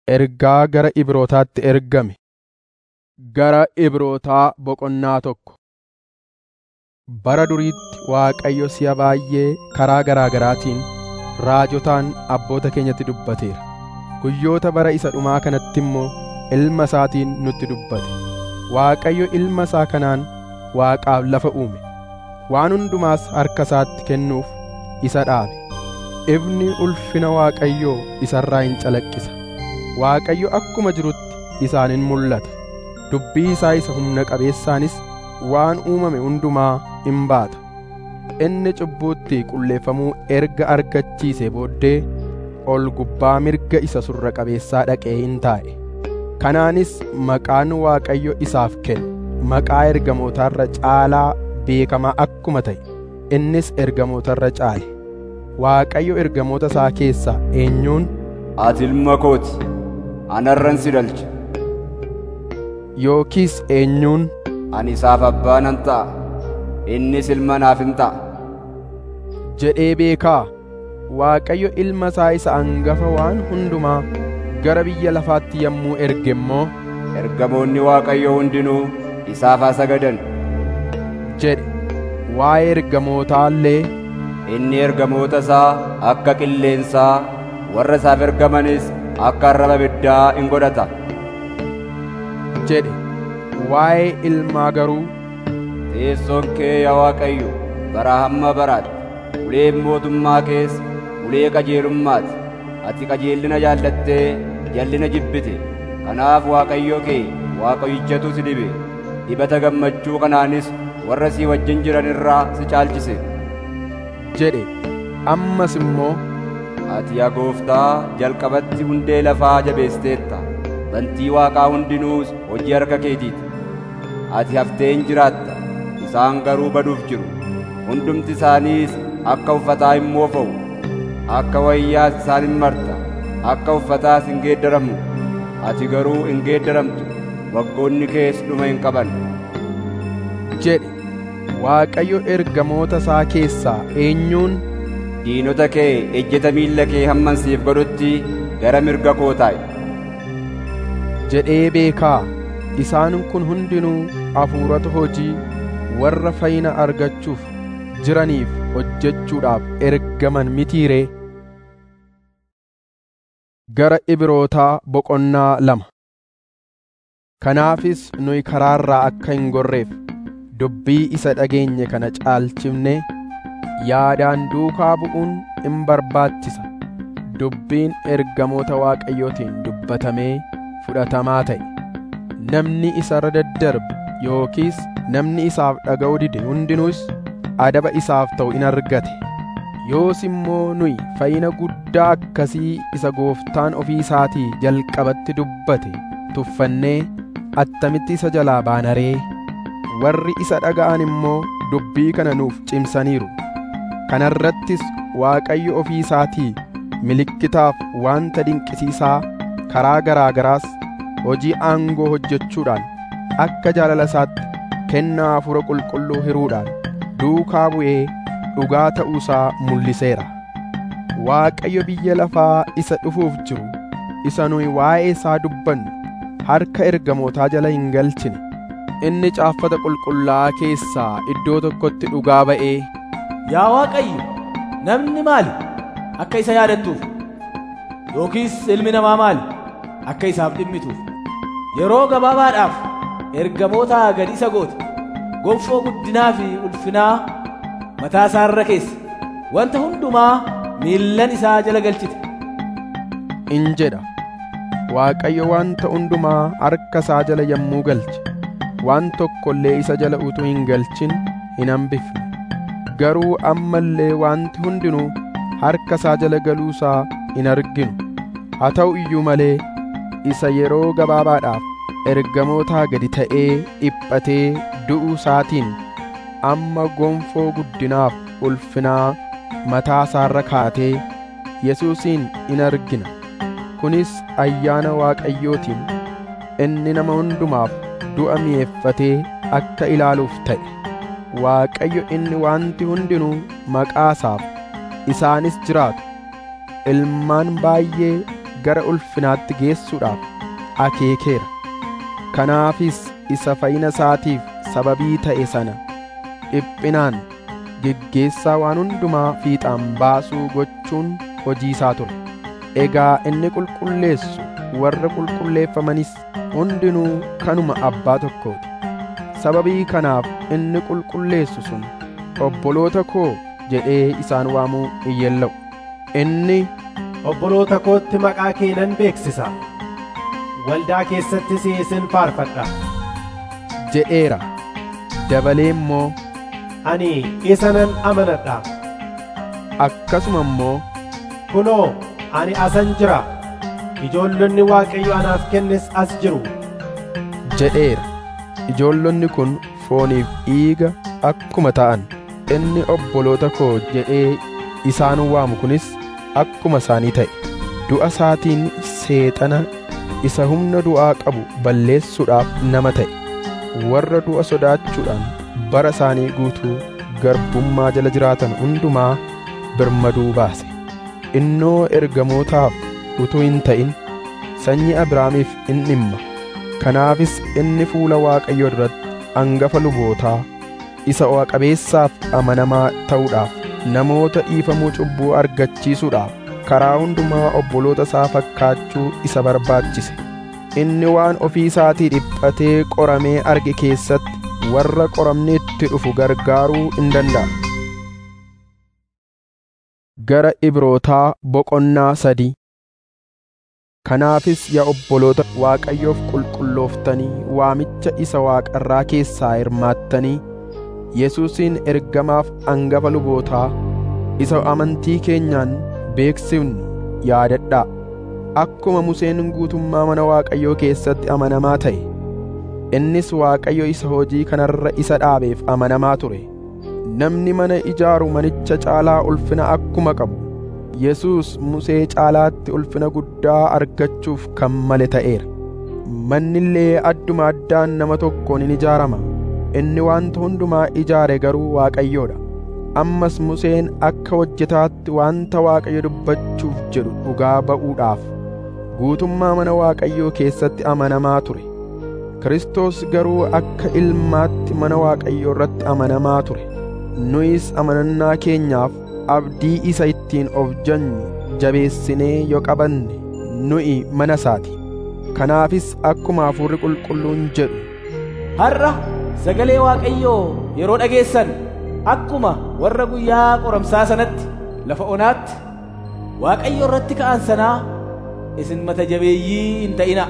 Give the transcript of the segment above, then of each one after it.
Ergaa gara Ibrootaatti ergame gara Ibrootaa boqonnaa tokko. Bara duriitti Waaqayyo si'a baay'ee karaa garaa garaatiin raajotaan abboota keenyatti dubbateera. Guyyoota bara isa dhumaa kanatti immoo Ilma isaatiin nutti dubbate. Waaqayyo Ilma isaa kanaan Waaqaaf lafa uume. Waan hundumaas harka isaatti kennuuf isa dhaabe. Ifni ulfina Waaqayyoo isarraa hin calaqqisa. Waaqayyo akkuma jirutti isaan in mul'ata. Dubbii isaa isa humna qabeessaanis waan uumame hundumaa in baata. Inni cubbuutti qulleeffamuu erga argachiisee booddee ol gubbaa mirga isa surra qabeessaa dhaqee in taa'e. Kanaanis maqaan Waaqayyo isaaf kenne maqaa ergamootarra caalaa beekamaa akkuma ta'e innis ergamootarra caale. Waaqayyo ergamoota isaa keessaa eenyuun Ati ilma kooti, anarran si dhalche. yookiis eenyuun Ani isaaf abbaa nan ta'a, innis ilma naaf in ta'a. jedhee beekaa Waaqayyo ilma isaa isa hangafa waan hundumaa gara biyya lafaatti yommuu erge immoo Ergamoonni Waaqayyoo hundinuu isaaf haa sagadan. jedhe waa'ee ergamootaa illee Inni ergamoota isaa akka qilleensaa, warra isaaf ergamanis akka arraba ibiddaa in godhata. jedhe waa'ee ilmaa garuu Teessoon kee yaa Waaqayyo bara hamma baraatti, uleen mootummaa kees ulee qajeelummaati. Ati qajeellina jaallattee jallina jibbite. Kanaaf Waaqayyo kee Waaqayyichatu si dibe. Dibata gammachuu kanaanis warra si wajjin jiran irraa si caalchise. jedhe ammas immoo Ati yaa gooftaa jalqabatti hundee lafaa jabeesteetta. Bantii Waaqaa hundinuus hojii harka keetiiti. Ati haftee hin jiraatta. Isaan garuu baduuf jiru. Hundumti isaaniis akka uffataa hin moofa'u. Akka wayyaas isaan hin marta. Akka uffataas hin geeddaramu. Ati garuu hin geeddaramtu. Waggoonni kees dhuma hin qaban. jedhe Waaqayyo ergamoota isaa keessaa eenyuun Diinota kee ejjeta miilla kee hamman siif godhutti gara mirga koo taa'i. jedhee beekaa isaan kun hundinuu hafuurota hojii warra fayyina argachuuf jiraniif hojjechuudhaaf ergaman mitiiree gara Ibrootaa boqonnaa lama kanaafis nuyi karaarraa akka hin gorreef dubbii isa dhageenye kana caalchifne yaadaan duukaa bu'uun in barbaachisa dubbiin ergamoota waaqayyootiin dubbatamee fudhatamaa ta'e namni isarra daddarbe yookiis namni isaaf dhaga'uu dide hundinuus adaba isaaf ta'u in argate yoos immoo nuyi fayyina guddaa akkasii isa gooftaan ofii isaatii jalqabatti dubbate tuffannee attamitti isa jalaa baanaree warri isa dhaga'an immoo dubbii kana nuuf cimsaniiru kanarrattis waaqayyo ofii isaatii milikkitaaf wanta dinqisiisaa karaa garaa garaas hojii aangoo hojjechuudhaan akka jaalala isaatti kennaa hafuura qulqulluu hiruudhaan duukaa bu'ee dhugaa ta'uusaa mul'iseera waaqayyo biyya lafaa isa dhufuuf jiru isa nuyi waa'ee isaa dubbannu harka ergamootaa jala hin galchine inni caaffata qulqullaa'aa keessaa iddoo tokkotti dhugaa ba'ee Yaa Waaqayyo, namni maali akka isa yaadattuuf? Yookiis ilmi namaa maali akka isaaf dhimmituuf? Yeroo gabaabaadhaaf ergamoota gad isa goote, gonfoo guddinaa fi ulfinaa mataa isaa irra keesse, wanta hundumaa miillan isaa jala galchite. in jedha waaqayyo wanta hundumaa harka isaa jala yommuu galche waan tokko illee isa jala utuu hin galchin hin hambifne garuu amma illee wanti hundinuu harka isaa jala galuusaa hin arginu haa ta'u iyyuu malee isa yeroo gabaabaadhaaf ergamootaa gadi ta'ee dhiphatee du'uu isaatiin amma gonfoo guddinaaf ulfinaa mataa isaarra kaatee yesuusin in argina kunis ayyaana waaqayyootiin inni nama hundumaaf du'a mi'eeffatee akka ilaaluuf ta'e waaqayyo inni wanti hundinuu maqaa isaaf isaanis jiraatu ilmaan baay'ee gara ulfinaatti geessuudhaaf akeekeera kanaafis isa fayyina isaatiif sababii ta'e sana dhiphinaan geggeessaa waan hundumaa fiixaan baasuu gochuun hojii isaa ture egaa inni qulqulleessu warra qulqulleeffamanis hundinuu kanuma abbaa tokkooti sababii kanaaf inni qulqulleessu sun obboloota koo jedhee isaan waamuu hin yella'u inni obboloota kootti maqaa kee nan beeksisa waldaa keessattis isin faarfadha jedheera dabalee immoo ani isa nan amanadha akkasuma immoo kunoo ani asan jira ijoollonni waaqayyo anaaf kennes as jiru jedheera ijoollonni kun fooniif dhiiga akkuma ta'an inni obboloota koo jedhee isaan waamu kunis akkuma isaanii ta'e du'a isaatiin seexana isa humna du'aa qabu balleessuudhaaf nama ta'e warra du'a sodaachuudhaan bara isaanii guutuu garbummaa jala jiraatan hundumaa birmaduu baase innoo ergamootaaf utuu hin ta'in sanyii abrahaamiif in dhimma kanaafis inni fuula waaqayyoo duratti hangafa lubootaa isa o'a qabeessaaf amanamaa ta'uudhaaf namoota dhiifamuu cubbuu argachiisuudhaaf karaa hundumaa obboloota isaa fakkaachuu isa barbaachise inni waan ofii isaatii dhiphatee qoramee arge keessatti warra qoramni itti dhufu gargaaruu in danda'a gara ibrootaa boqonnaa sadii kanaafis yaa obboloota waaqayyoof qulqullooftanii waamicha isa waaqarraa keessaa hirmaattanii yesuusin ergamaaf hangafa lubootaa isa amantii keenyaan beeksifnu yaadadhaa akkuma museen guutummaa mana waaqayyoo keessatti amanamaa ta'e innis waaqayyo isa hojii kanarra isa dhaabeef amanamaa ture namni mana ijaaru manicha caalaa ulfina akkuma qabu yesuus musee caalaatti ulfina guddaa argachuuf kan male ta'eera manni illee adduma addaan nama tokkoon in ijaarama inni wanta hundumaa ijaare garuu waaqayyoodha ammas museen akka hojjetaatti wanta waaqayyo dubbachuuf jedhu dhugaa ba'uudhaaf guutummaa mana waaqayyoo keessatti amanamaa ture Kiristoos garuu akka ilmaatti mana waaqayyoo irratti amanamaa ture nuyis amanannaa keenyaaf abdii isa ittiin of janyu jabeessinee yoo qabanne nu'i mana isaati kanaafis akkuma hafuurri qulqulluun jedhu har'a sagalee waaqayyoo yeroo dhageessan akkuma warra guyyaa qoramsaa sanatti lafa onaatti waaqayyo irratti ka'an sanaa isin mata jabeeyyii hin ta'ina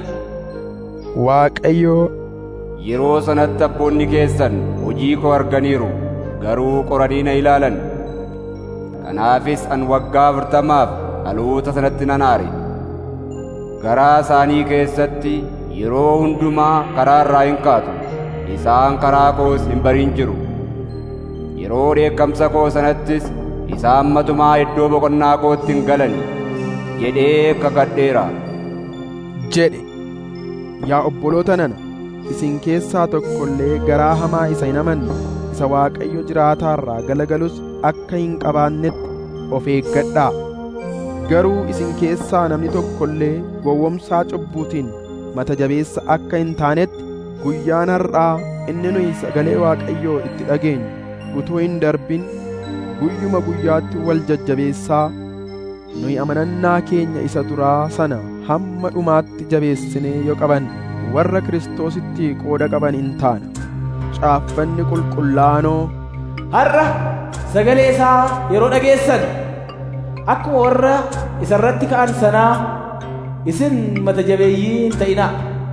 waaqayyo Yeroo sanatti abboonni keessan hojii koo arganiiru garuu qoranii na ilaalan. Kanaafis an waggaa afurtamaaf dhaloota sanatti nan aare. Garaa isaanii keessatti yeroo hundumaa karaa irraa hin kaatu. Isaan karaa koos hin barin jiru. Yeroo dheekkamsa koo sanattis isaan matumaa iddoo boqonnaa kootti hin galan jedhee kakadheera. jedhe yaa obboloota nana isin keessaa tokko illee garaa hamaa isa hin amanne isa waaqayyo jiraataarraa galagalus akka hin qabaannetti of eeggadhaa garuu isin keessaa namni tokko illee gowwomsaa cubbuutiin mata jabeessa akka hin taanetti guyyaan har'aa inni nuyi sagalee waaqayyoo itti dhageenyu utuu hin darbin guyyuma guyyaatti wal jajjabeessaa nuyi amanannaa keenya isa duraa sana hamma dhumaatti jabeessinee yoo qaban warra kiristoositti qooda qaban in taana caaffanni qulqullaanoo har'a sagalee isaa yeroo dhageessan akkuma warra isa irratti ka'an sanaa isin mata jabeeyyii hin ta'inaa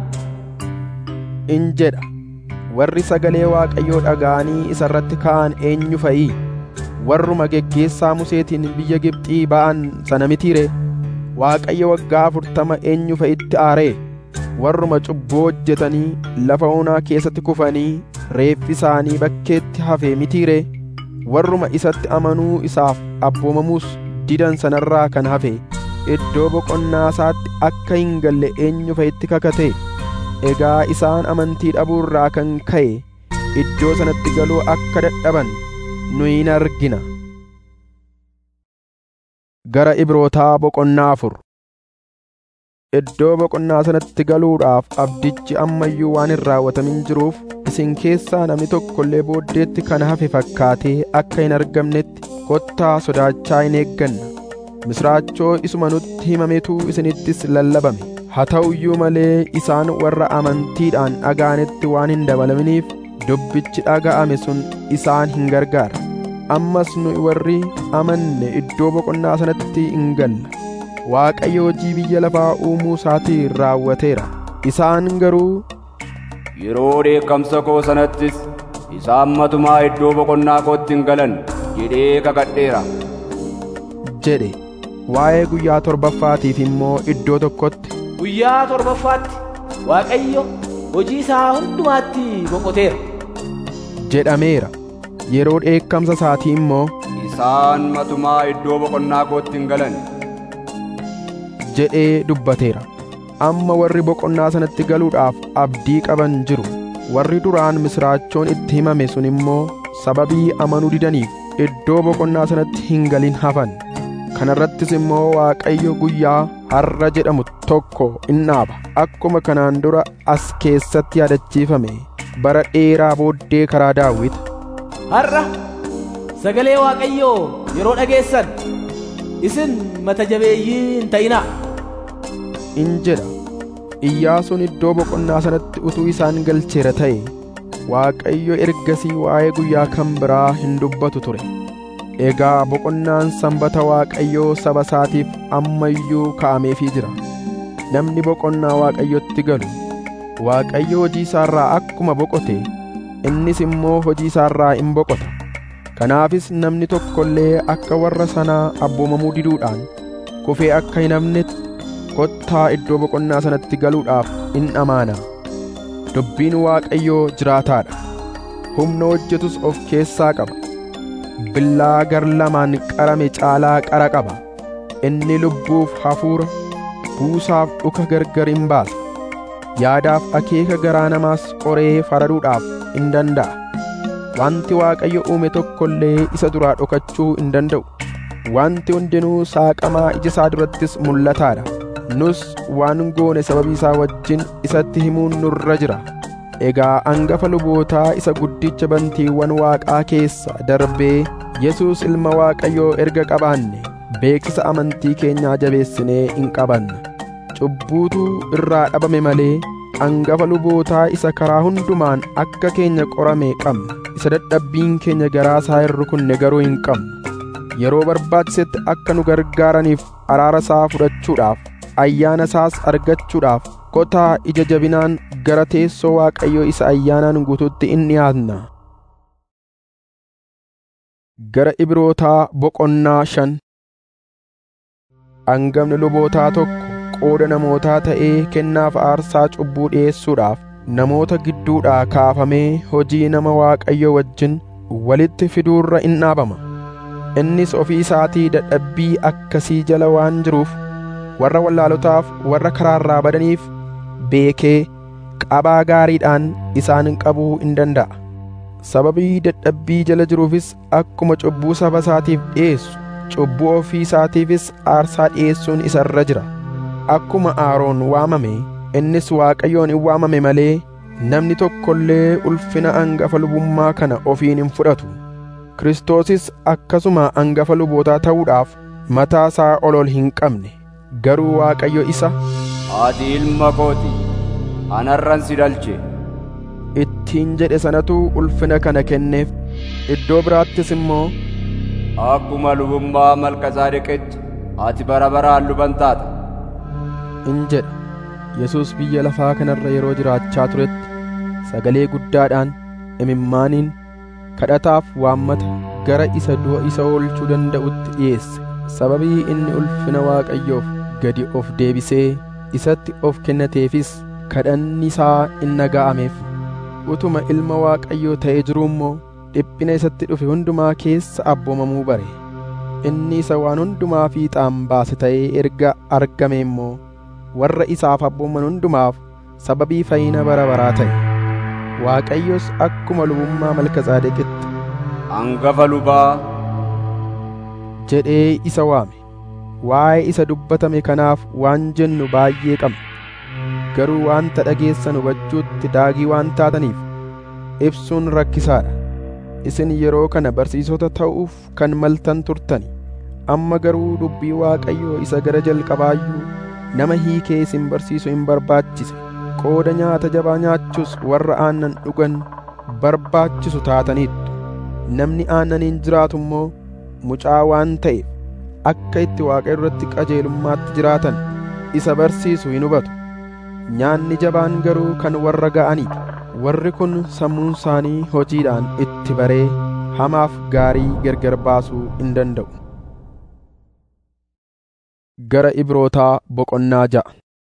in jedha warri sagalee waaqayyoo dhaga'anii isa irratti ka'an eenyu fa'ii warruma geggeessaa museetiin biyya Gibxii ba'an sana mitiire waaqayyo waggaa afurtama eenyu fa'itti aaree warruma cubbuu hojjetanii lafa onaa keessatti kufanii reeffi isaanii bakkeetti hafe mitiire warruma isatti amanuu isaaf abboomamuus didan sanarraa kan hafe iddoo boqonnaa isaatti akka hin galle eenyu fa'itti kakate egaa isaan amantii dhabuurraa kan ka'e iddoo sanatti galuu akka dadhaban nuyi in argina gara ibrootaa boqonnaa afur iddoo boqonnaa sanatti galuudhaaf abdichi ammayyuu waan hin raawwatamin jiruuf isin keessaa namni tokko illee booddeetti kana hafe fakkaatee akka hin argamnetti kottaa sodaachaa hin eegganna misraachoo isuma nutti himametu isinittis lallabame haa ta'u iyyuu malee isaan warra amantiidhaan dhaga'anitti waan hin dabalaminiif dubbichi dhaga'ame sun isaan hin gargaara ammas nu warri amanne iddoo boqonnaa sanatti hin galla waaqayyo hojii biyya lafaa uumuu isaatiin raawwateera isaan garuu Yeroo dheekkamsa koo sanattis isaan matumaa iddoo boqonnaa kootti hin galan jedhee kakadheera. jedhe waa'ee guyyaa torbaffaatiif immoo iddoo tokkotti Guyyaa torbaffaatti Waaqayyo hojii isaa hundumaatti boqoteera. jedhameera yeroo dheekkamsa isaatii immoo Isaan matumaa iddoo boqonnaa kootti hin galan. jedhee dubbateera amma warri boqonnaa sanatti galuudhaaf abdii qaban jiru warri duraan misraachoon itti himame sun immoo sababii amanuu didaniif iddoo boqonnaa sanatti hin galin hafan kanarrattis immoo waaqayyo guyyaa har'a jedhamu tokko in dhaaba akkuma kanaan dura as keessatti yaadachiifame bara dheeraa booddee karaa daawit Har'a sagalee Waaqayyoo yeroo dhageessan isin mata jabeeyyii hin ta'inaa. in jedha iyyaasuun iddoo boqonnaa sanatti utuu isaan galcheera ta'e waaqayyo ergasii waa'ee guyyaa kan biraa hin dubbatu ture egaa boqonnaan sanbata waaqayyoo saba isaatiif ammayyuu kaa'ameefii jira namni boqonnaa waaqayyotti galu waaqayyo hojii isaarraa akkuma boqote innis immoo hojii isaarraa in boqota kanaafis namni tokko illee akka warra sanaa abboomamuu diduudhaan kufee akka hin hafnetti kottaa iddoo boqonnaa sanatti galuudhaaf in amaana dubbiin waaqayyoo jiraataadha humna hojjetus of keessaa qaba billaa gar lamaan qarame caalaa qara qaba inni lubbuuf hafuura buusaaf dhuka gargar in baasa yaadaaf akeeka garaa namaas qoree faraduudhaaf in danda'a wanti waaqayyo uume tokko illee isa duraa dhokachuu hin danda'u wanti hundinuu saaqamaa ija isaa durattis mul'ataadha nus waan goone sababii isaa wajjin isatti himuun nurra jira egaa angafa lubootaa isa guddicha bantiiwwan waaqaa keessa darbee yesuus ilma waaqayyoo erga qabaanne beeksisa amantii keenyaa jabeessinee in qabanna cubbuutu irraa dhabame malee angafa lubootaa isa karaa hundumaan akka keenya qorame qabna isa dadhabbiin keenya garaa isaa hin rukunne garuu hin qabnu yeroo barbaachisetti akka nu gargaaraniif araara isaa fudhachuudhaaf ayyaana isaas argachuudhaaf kotaa ija jabinaan gara teessoo waaqayyoo isa ayyaanaan guututti in dhiyaatna gara ibrootaa boqonnaa shan angafni lubootaa tokko qooda namootaa ta'ee kennaaf aarsaa cubbuu dhi'eessuudhaaf namoota gidduudhaa kaafamee hojii nama waaqayyo wajjin walitti fiduurra in dhaabama innis ofii isaatii dadhabbii akkasii jala waan jiruuf warra wallaalotaaf warra karaarraa badaniif beekee qabaa gaariidhaan isaan qabuu in danda'a sababii dadhabbii jala jiruufis akkuma cubbuu saba isaatiif dhi'eessu cubbuu ofii isaatiifis aarsaa dhi'eessuun isa irra jira akkuma aaroon waamame innis waaqayyoon in waamame malee namni tokko illee ulfina angafa lubummaa kana ofiin hin fudhatu kiristoosis akkasuma angafa lubootaa ta'uudhaaf mataa isaa ol ol hin qabne garuu waaqayyo isa Ati ilma kooti, anarran si dhalche. ittiin jedhe sanatu ulfina kana kenneef iddoo biraattis immoo Akkuma lubummaa Malkazaadeqitti ati bara baraan luban taata. in jedha yesus biyya lafaa kanarra yeroo jiraachaa turetti sagalee guddaadhaan imimmaaniin kadhataaf waammata gara isa du'a isa oolchuu danda'utti dhiyeesse sababii inni ulfina waaqayyoof gadi of deebisee isatti of kennateefis kadhanni isaa in dhaga'ameef utuma ilma waaqayyoo ta'ee jiruu immoo dhiphina isatti dhufe hundumaa keessa abboomamuu bare inni isa waan hundumaa fiixaan baase ta'ee erga argame immoo warra isaaf abbooman hundumaaf sababii fayyina bara baraa ta'e waaqayyos akkuma lubummaa malkazaadeqitti Hangafa lubaa jedhee isa waame waa'ee isa dubbatame kanaaf waan jennu baay'ee qabna garuu waanta dhageessan hubachuutti daagii waan taataniif ibsuun rakkisaadha isin yeroo kana barsiisota ta'uuf kan maltan turtani amma garuu dubbii waaqayyoo isa gara jalqabaayyuu nama hiikee isin barsiisu hin barbaachise qooda nyaata jabaa nyaachus warra aannan dhugan barbaachisu taataniittu namni aannaniin jiraatu immoo mucaa waan ta'eef akka itti waaqayyo irratti qajeelummaatti jiraatan isa barsiisu hin hubatu nyaanni jabaan garuu kan warra ga'aniidha warri kun sammuun isaanii hojiidhaan itti baree hamaaf gaarii gargar baasuu hin danda'u gara ibrootaa boqonnaa ja'a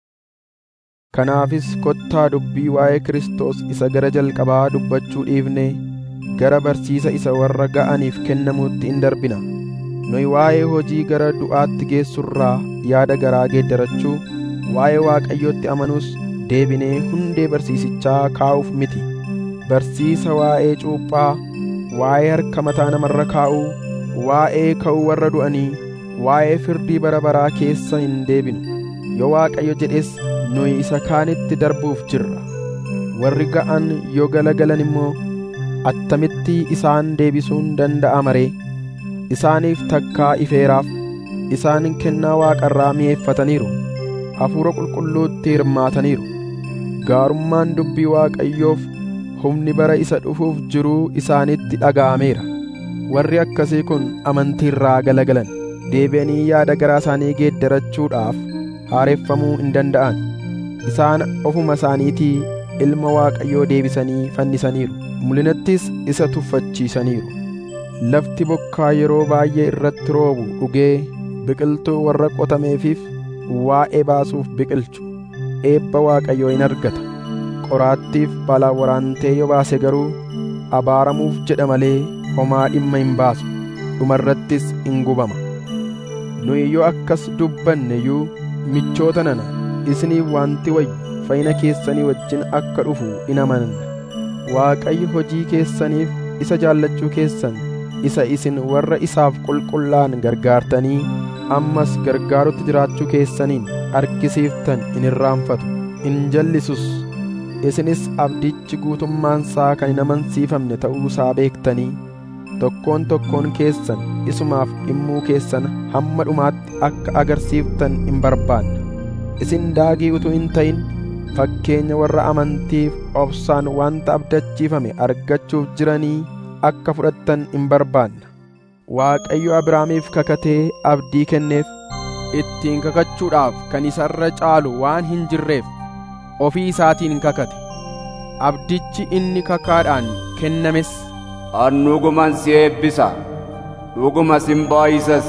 kanaafis kottaa dubbii waa'ee Kiristoos isa gara jalqabaa dubbachuu dhiifnee gara barsiisa isa warra ga'aniif kennamuutti hin darbina nuyi waa'ee hojii gara du'aatti geessurraa yaada garaa geeddarachuu waa'ee waaqayyootti amanuus deebinee hundee barsiisichaa kaa'uuf miti barsiisa waa'ee cuuphaa waa'ee harka mataa namarra kaa'uu waa'ee ka'uu warra du'anii waa'ee firdii bara baraa keessa hin deebinu yoo waaqayyo jedhes nuyi isa kaanitti darbuuf jirra warri ga'an yoo galagalan immoo attamitti isaan deebisuun danda'ama ree isaaniif takkaa ifeeraaf isaan kennaa waaqarraa mi'eeffataniiru hafuura qulqulluutti hirmaataniiru gaarummaan dubbii waaqayyoof humni bara isa dhufuuf jiruu isaanitti dhaga'ameera warri akkasii kun amantiirraa galagalan deebi'anii yaada garaa isaanii geeddarachuudhaaf haareffamuu hin danda'an isaan ofuma isaaniitii ilma waaqayyoo deebisanii fannisaniiru mulinattis isa tuffachiisaniiru lafti bokkaa yeroo baay'ee irratti roobu dhugee biqiltuu warra qotameefiif waa'ee baasuuf biqilchu eebba waaqayyoo in argata qoraattiif balaa waraantee yoo baase garuu abaaramuuf jedha malee homaa dhimma hin baasu dhumarrattis in gubama nuyi yoo akkas dubbanne iyyuu michoota nana isiniif wanti wayyu fayyina keessanii wajjin akka dhufu in amanna waaqayyo hojii keessaniif isa jaallachuu keessan isa isin warra isaaf qulqullaan gargaartanii ammas gargaarutti jiraachuu keessaniin argisiiftan in irraanfatu in jallisus isinis abdichi guutummaansaa kan hin amansiifamne ta'uusaa beektanii tokkoon tokkoon keessan isumaaf dhimmuu keessan hamma dhumaatti akka agarsiiftan in barbaanna isin daagii utuu hin ta'in fakkeenya warra amantiif obsaan wanta abdachiifame argachuuf jiranii akka fudhattan in barbaanna waaqayyo abrahaamiif kakatee abdii kenneef ittiin kakachuudhaaf kan isarra caalu waan hin jirreef ofii isaatiin kakate abdichi inni kakaadhaan kennames an dhuguman si eebbisa dhuguma sin baay'isas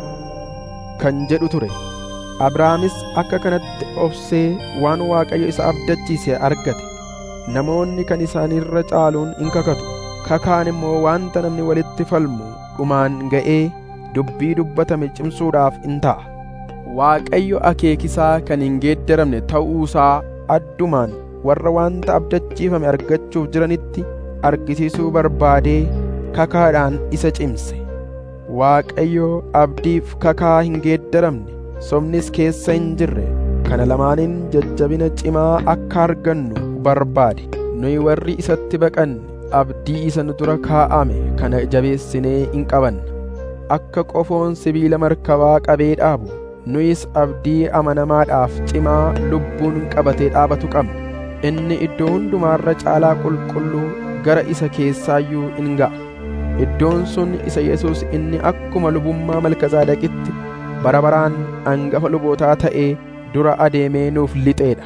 kan jedhu ture abrahaamis akka kanatti obsee waan waaqayyo isa abdachiise argate namoonni kan isaanirra caaluun in kakatu kakaan immoo wanta namni walitti falmu dhumaan ga'ee dubbii dubbatame cimsuudhaaf in ta'a waaqayyo akeekisaa kan hin geeddaramne ta'uusaa addumaan warra wanta abdachiifame argachuuf jiranitti argisiisuu barbaadee kakaadhaan isa cimse waaqayyo abdiif kakaa hin geeddaramne sobnis keessa hin jirre kana lamaaniin jajjabina cimaa akka argannu barbaade nuyi warri isatti baqanne abdii isa nu dura kaa'ame kana jabeessinee in qabanna akka qofoon sibiila markabaa qabee dhaabu nuyis abdii amanamaadhaaf cimaa lubbuun qabatee dhaabatu qabna inni iddoo hundumaarra caalaa qulqulluu gara isa keessaayyuu in ga'a iddoon sun isa yesus inni akkuma lubummaa malkazaadeqitti bara baraan angafa lubootaa ta'ee dura adeemee nuuf lixeedha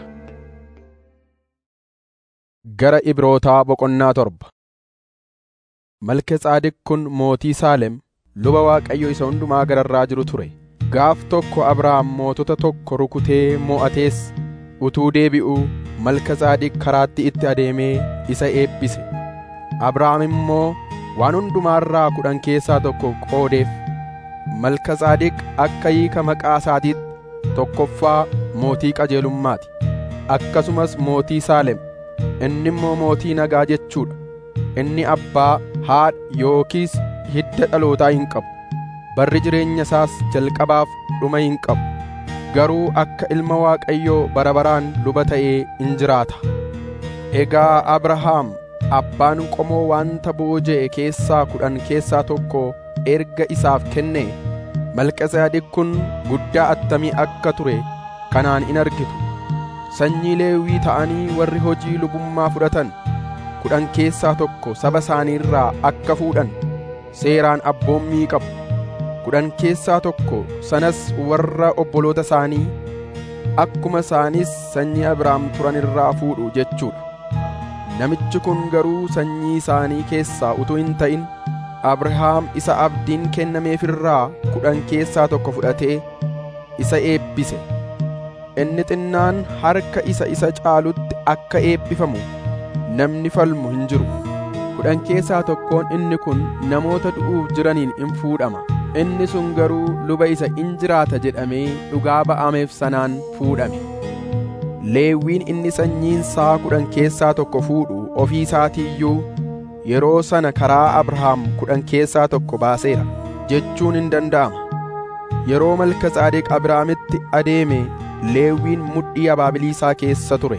gara ibrootaa boqonnaa torba malkezaadeq kun mootii saalem luba waaqayyo isa hundumaa gararraa jiru ture gaaf tokko abrahaam mootota tokko rukutee mo'atees utuu deebi'uu malkezaadeq karaatti itti adeemee isa eebbise abrahaam immoo waan hundumaarraa kudhan keessaa tokko qoodeef malkezaadeq akka hiika maqaa isaatiitti tokkoffaa mootii qajeelummaati akkasumas mootii saalem inni immoo mootii nagaa jechuudha inni abbaa haadha yookiis hidda dhalootaa hin qabu barri jireenya isaas jalqabaaf dhuma hin qabu garuu akka ilma waaqayyoo bara baraan luba ta'ee in jiraata egaa abrahaam abbaan qomoo wanta booji'e keessaa kudhan keessaa tokko erga isaaf kenne malkazaadiq kun guddaa attamii akka ture kanaan in argitu sanyii leewwii ta'anii warri hojii lubummaa fudhatan kudhan keessaa tokko saba isaaniirraa akka fuudhan seeraan abboommii qabu kudhan keessaa tokko sanas warra obboloota isaanii akkuma isaanis sanyii abrahaam turan irraa fuudhu jechuudha namichi kun garuu sanyii isaanii keessaa utuu hin ta'in abrahaam isa abdiin kennameefirraa kudhan keessaa tokko fudhatee isa eebbise inni xinnaan harka isa isa caalutti akka eebbifamu namni falmu hin jiru kudhan keessaa tokkoon inni kun namoota du'uuf jiraniin in fuudhama inni sun garuu luba isa in jiraata jedhamee dhugaa ba'ameef sanaan fuudhame leewwiin inni sanyiinsaa kudhan keessaa tokko fuudhu ofii isaatiiyyuu yeroo sana karaa abrahaam kudhan keessaa tokko baaseera jechuun hin danda'ama yeroo malkazaadeq abrahaamitti adeeme leewwiin mudhii abaabiliisaa keessa ture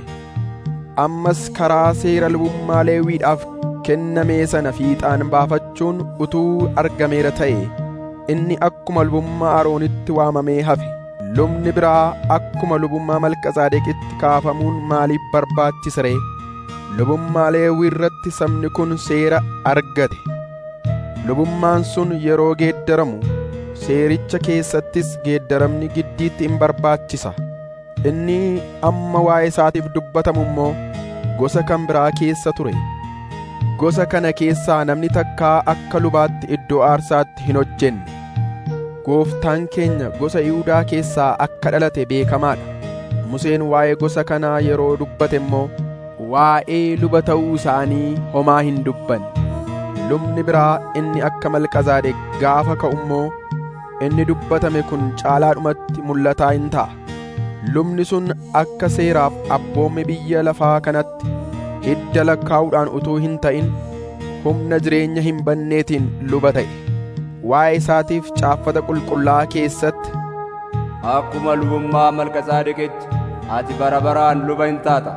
ammas karaa seera lubummaa leewwiidhaaf kennamee sana fiixaan baafachuun utuu argameera ta'e inni akkuma lubummaa aroonitti waamamee hafe lubni biraa akkuma lubummaa malkazaadeqitti kaafamuun maaliif barbaachise ree lubummaa leewwii irratti sabni kun seera argate lubummaan sun yeroo geeddaramu seericha keessattis geeddaramni giddiitti in barbaachisa inni amma waa'ee isaatiif dubbatamu immoo gosa kan biraa keessa ture gosa kana keessaa namni takkaa akka lubaatti iddoo aarsaatti hin hojjenne gooftaan keenya gosa yihudaa keessaa akka dhalate beekamaadha museen waa'ee gosa kanaa yeroo dubbate immoo waa'ee luba ta'uu isaanii homaa hin dubbanne lubni biraa inni akka malkazaadeq gaafa ka'u immoo inni dubbatame kun caalaadhumatti mul'ataa hin ta'a lubni sun akka seeraaf abboomme biyya lafaa kanatti hidda lakkaa'uudhaan utuu hin ta'in humna jireenya hin banneetiin luba ta'e waa'ee isaatiif caaffata qulqullaa keessatti akkuma lubummaa malkazaadeqitti ati bara baraan luba hin taata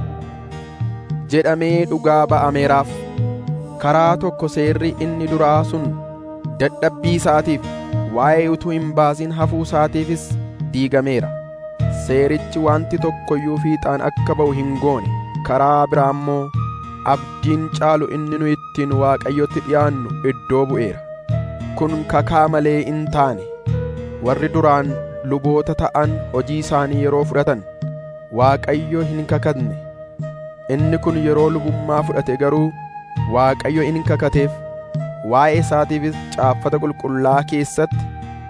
jedhamee dhugaa ba'ameeraaf karaa tokko seerri inni duraa sun dadhabbii isaatiif waa'ee utuu hin baasin hafuu isaatiifis diigameera seerichi wanti tokkoyyuu fiixaan akka ba'u hin goone karaa biraa immoo abdiin caalu inni nu ittiin waaqayyotti dhi'aannu iddoo bu'eera kun kakaa malee in taane warri duraan luboota ta'an hojii isaanii yeroo fudhatan waaqayyo hin kakatne inni kun yeroo lubummaa fudhate garuu waaqayyo in kakateef waa'ee isaatiifis caaffata qulqullaa keessatti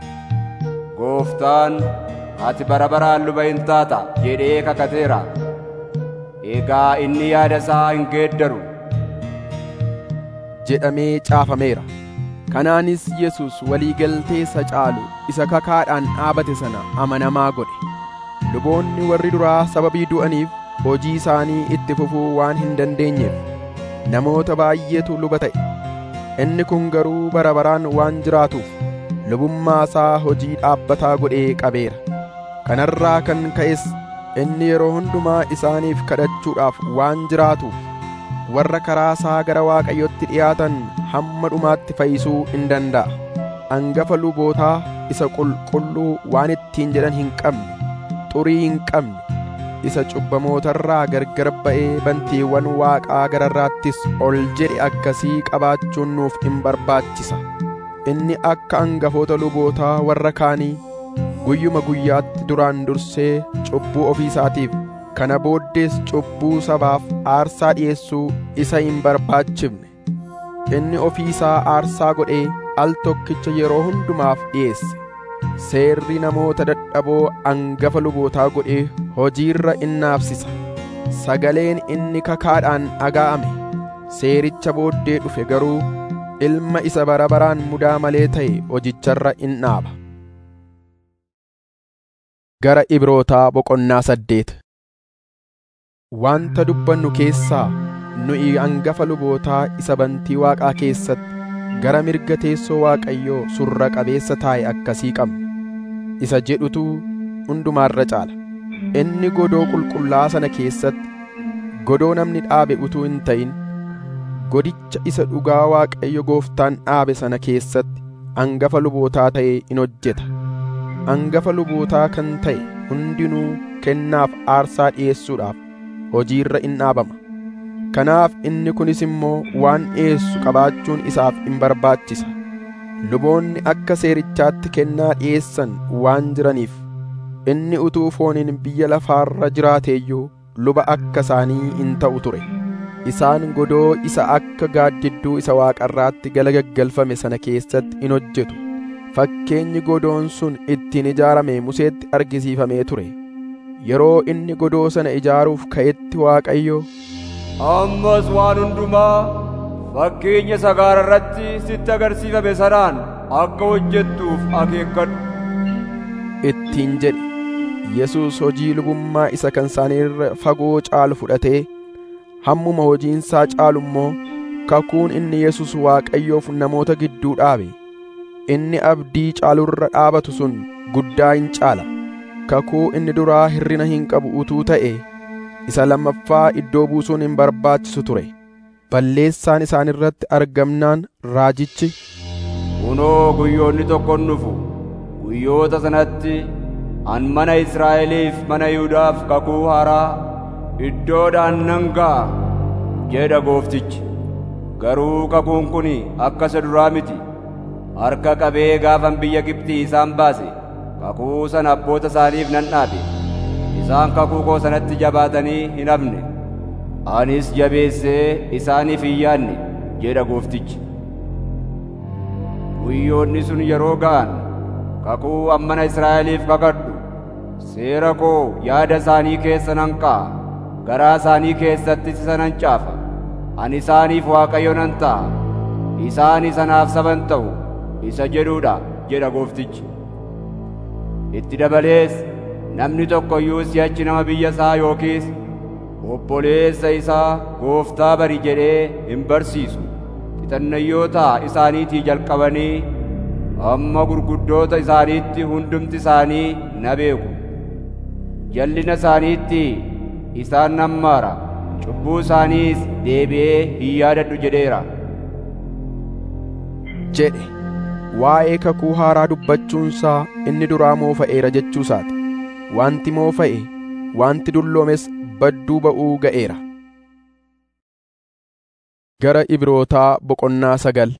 gooftaan ati bara baraan luba hin taata jedhee kakateera egaa inni yaada isaa hin geeddaru jedhamee caafameera kanaanis yesus walii galtee isa caalu isa kakaadhaan dhaabate sana amanamaa godhe luboonni warri duraa sababii du'aniif hojii isaanii itti fufuu waan hin dandeenyeef namoota baay'eetu luba ta'e inni kun garuu bara baraan waan jiraatuuf lubummaa isaa hojii dhaabbataa godhee qabeera kanarraa kan ka'es inni yeroo hundumaa isaaniif kadhachuudhaaf waan jiraatuuf warra karaa isaa gara waaqayyotti dhiyaatan hamma dhumaatti fayyisuu in danda'a hangafa lubootaa isa qulqulluu waan ittiin jedhan hin qabne xurii hin qabne isa cubbamootarraa gargar ba'ee bantiiwwan waaqaa gararraattis ol jedhe akkasii qabaachuun nuuf in barbaachisa inni akka hangafoota lubootaa warra kaanii guyyuma guyyaatti duraan dursee cubbuu ofii isaatiif kana booddees cubbuu sabaaf aarsaa dhi'eessuu isa hin barbaachifne inni ofii isaa aarsaa godhee al tokkicha yeroo hundumaaf dhi'eesse seerri namoota dadhaboo hangafa lubootaa godhee hojiirra in naafsisa sagaleen inni kakaadhaan dhaga'ame seericha booddee dhufe garuu ilma isa bara baraan mudaa malee ta'e hojicharra in dhaaba gara ibrootaa boqonnaa saddeet wanta dubbannu keessaa nuyi hangafa lubootaa isa bantii waaqaa keessatti gara mirga teessoo waaqayyoo surra qabeessa taa'e akkasii qabna isa jedhutu hundumaarra caala inni godoo qulqullaa sana keessatti godoo namni dhaabe utuu hin ta'in godicha isa dhugaa waaqayyo gooftaan dhaabe sana keessatti hangafa lubootaa ta'ee in hojjeta hangafa lubootaa kan ta'e hundinuu kennaaf aarsaa dhi'eessuudhaaf hojiirra in dhaabama kanaaf inni kunis immoo waan dhi'eessu qabaachuun isaaf in barbaachisa luboonni akka seerichaatti kennaa dhi'eessan waan jiraniif inni utuu fooniin biyya lafaarra jiraateeyyuu luba akka isaanii in ta'u ture isaan godoo isa akka gaaddidduu isa waaqarraatti gala gaggalfame sana keessatti in hojjetu fakkeenyi godoon sun ittiin ijaarame museetti argisiifamee ture yeroo inni godoo sana ijaaruuf ka'etti waaqayyo ammas waan hundumaa fakkeenya sagaara irratti sitti agarsiifame sanaan akka hojjettuuf akeekkadhu ittiin jedhe yesus hojii lubummaa isa kan isaaniirra fagoo caalu fudhatee hammuma hojiinsaa caalu immoo kakuun inni yesus waaqayyoof namoota gidduu dhaabe inni abdii caalurra dhaabatu sun guddaa hin caala kakuu inni duraa hirrina hin qabu utuu ta'e isa lammaffaa iddoo buusuun hin barbaachisu ture balleessaan isaan irratti argamnaan raajichi kunoo guyyoonni tokkon dhufu guyyoota sanatti an mana Israa'eliif mana Yihudaaf kakuu haaraa iddoodhaan nan ga'a jedha gooftichi garuu kakuun kun akka isa duraa miti harka qabee gaafan biyya Gibxii isaan baase kakuu sana abboota isaaniif nan dhaabe isaan kakuu koo sanatti jabaatanii hin hafne anis jabeessee isaaniif hin yaadne jedha gooftichi guyyoonni sun yeroo ga'an kakuu an mana Israa'eliif kakadhu seera koo yaada isaanii keessa nan kaa'a garaa isaanii keessatti isa nan caafa ani isaaniif waaqayyo nan ta'a isaan isanaaf saban ta'u isa jedhuudha jedha gooftichi itti dabalees namni tokko iyyuu si'achi nama biyya isaa yookiis obboleessa isaa gooftaa bari jedhee hin barsiisu xixannayyoota isaaniitii jalqabanii amma gurguddoota isaaniitti hundumti isaanii na beeku jallina isaaniitti isaan nan maara cubbuu isaaniis deebi'ee hin yaadadhu jedheera jedhe waa'ee kakuu haaraa dubbachuunsaa inni duraa moofa'eera jechuusaati wanti moofa'e wanti dulloomes badduu ba'uu ga'eera gara ibrootaa boqonnaa sagal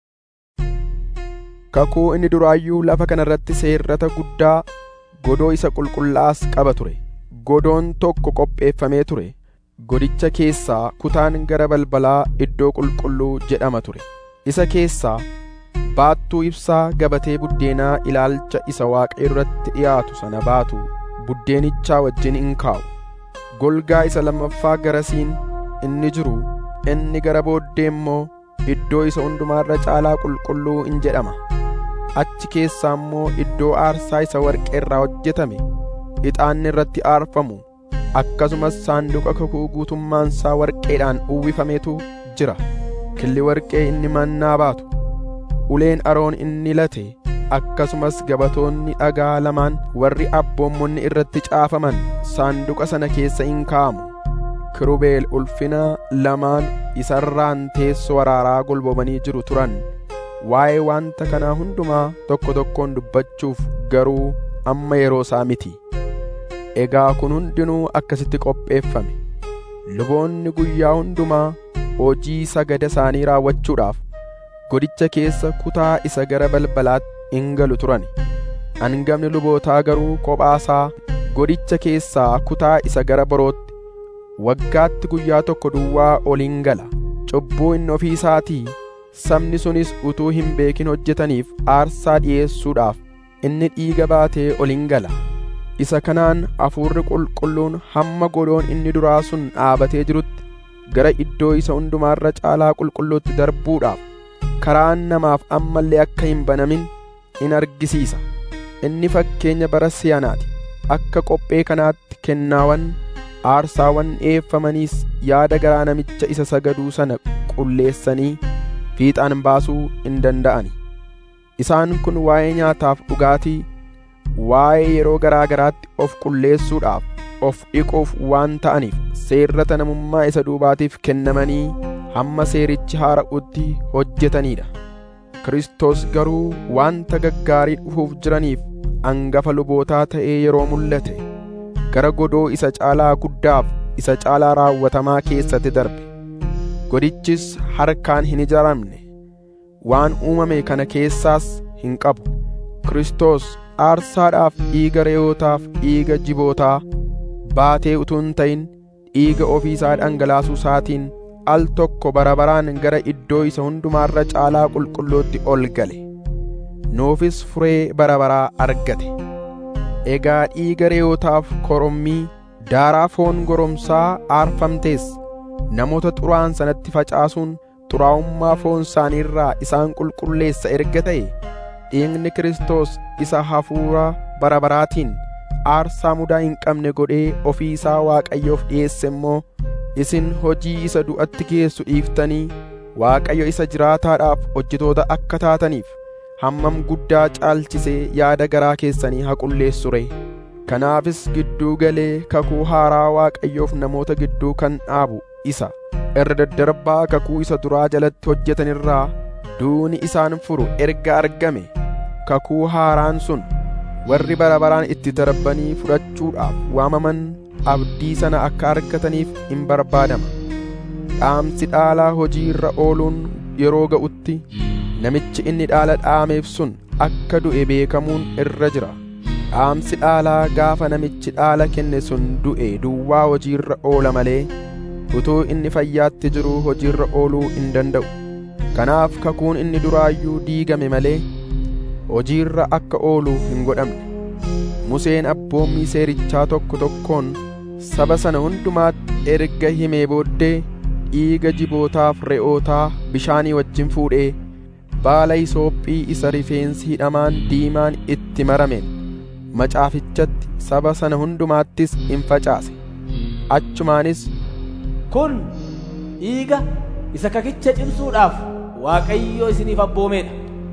kakuu inni duraayyuu lafa kana irratti seerrata guddaa godoo isa qulqullaas qaba ture godoon tokko qopheeffamee ture godicha keessaa kutaan gara balbalaa iddoo qulqulluu jedhama ture isa keessaa baattuu ibsaa gabatee buddeenaa ilaalcha isa waaqa irratti dhiyaatu sana baatu buddeenichaa wajjin in kaa'u golgaa isa lammaffaa garasiin inni jiru inni gara booddee immoo iddoo isa hundumaarra caalaa qulqulluu in jedhama achi keessaa immoo iddoo aarsaa isa warqee irraa hojjetame ixaanni irratti aarfamu akkasumas saanduqa kakuu guutummaansaa warqeedhaan uwwifametu jira killi warqee inni mannaa baatu uleen aroon inni late akkasumas gabatoonni dhagaa lamaan warri abboommonni irratti caafaman saanduqa sana keessa in kaa'amu kirubeel ulfina lamaan isarraan teessoo waraaraa golbomanii jiru turan waa'ee wanta kanaa hundumaa tokko tokkoon dubbachuuf garuu amma yeroo isaa miti egaa kun hundinuu akkasitti qopheeffame luboonni guyyaa hundumaa hojii sagada isaanii raawwachuudhaaf godicha keessa kutaa isa gara balbalaatti in galu turan hangafni lubootaa garuu kophaasaa godicha keessaa kutaa isa gara borootti waggaatti guyyaa tokko duwwaa ol in gala cubbuu inni ofii isaatii sabni sunis utuu hin beekin hojjetaniif aarsaa dhi'eessuudhaaf inni dhiiga baatee ol in gala isa kanaan hafuurri qulqulluun hamma godoon inni duraa sun dhaabatee jirutti gara iddoo isa hundumaarra caalaa qulqulluutti darbuudhaaf karaan namaaf ammallee akka hin banamin in argisiisa inni fakkeenya bara si'anaati akka qophee kanaatti kennaawwan aarsaawwan dhi'eeffamaniis yaada garaa namicha isa sagaduu sana qulleessanii fiixaan baasuu hin danda'ani isaan kun waa'ee nyaataaf dhugaatii waa'ee yeroo garaa garaatti of qulleessuudhaaf of dhiquuf waan ta'aniif seerrata namummaa isa duubaatiif kennamanii hamma seerichi haara'utti hojjetaniidha Kiristoos garuu wanta gaggaarii dhufuuf jiraniif angafa lubootaa ta'ee yeroo mul'ate gara godoo isa caalaa guddaaf isa caalaa raawwatamaa keessatti darbe godichis harkaan hin ijaaramne waan uumame kana keessaas hin qabu Kiristoos aarsaadhaaf dhiiga re'ootaaf dhiiga jibootaa baatee utuu hin ta'in dhiiga ofiisaa dhangalaasuu isaatiin al tokko bara baraan gara iddoo isa hundumaarra caalaa qulqulluutti ol gale nuufis furee bara baraa argate egaa dhiiga re'ootaaf korommii daaraa foon goromsaa aarfamtees namoota xuraa'an sanatti facaasuun xuraa'ummaa foon isaaniirraa isaan qulqulleessa erga ta'e dhiigni Kiristoos isa hafuura bara baraatiin aarsaa mudaa hin qabne godhee ofii isaa Waaqayyoof dhiyeesse immoo isin hojii isa du'atti geessu dhiiftanii Waaqayyo isa jiraataadhaaf hojjetoota akka taataniif hammam guddaa caalchisee yaada garaa keessanii haa qulleessu ree kanaafis gidduu galee kakuu haaraa Waaqayyoof namoota gidduu kan dhaabu isa irra daddarbaa kakuu isa duraa jalatti hojjetanirraa duuni isaan furu erga argame kakuu haaraan sun warri bara baraan itti darbanii fudhachuudhaaf waamaman abdii sana akka argataniif hin barbaadama dhaamsi dhaalaa hojii irra ooluun yeroo ga'utti namichi inni dhaala dhaameef sun akka du'e beekamuun irra jira dhaamsi dhaalaa gaafa namichi dhaala kenne sun du'e duwwaa hojiirra oola malee utuu inni fayyaatti jiruu hojiirra ooluu hin danda'u kanaaf kakuun inni duraayyuu diigame malee hojiirra akka oolu hin godhamne Museen abboommii seerichaa tokko tokkoon saba sana hundumaatti erga himee booddee dhiiga jibootaaf re'ootaa bishaanii wajjin fuudhee baala isoophii isa rifeensi hidhamaan diimaan itti marameen macaafichatti saba sana hundumaattis in facaase achumaanis kun dhiiga isa kakicha cimsuudhaaf Waaqayyo isiniif abboomeedha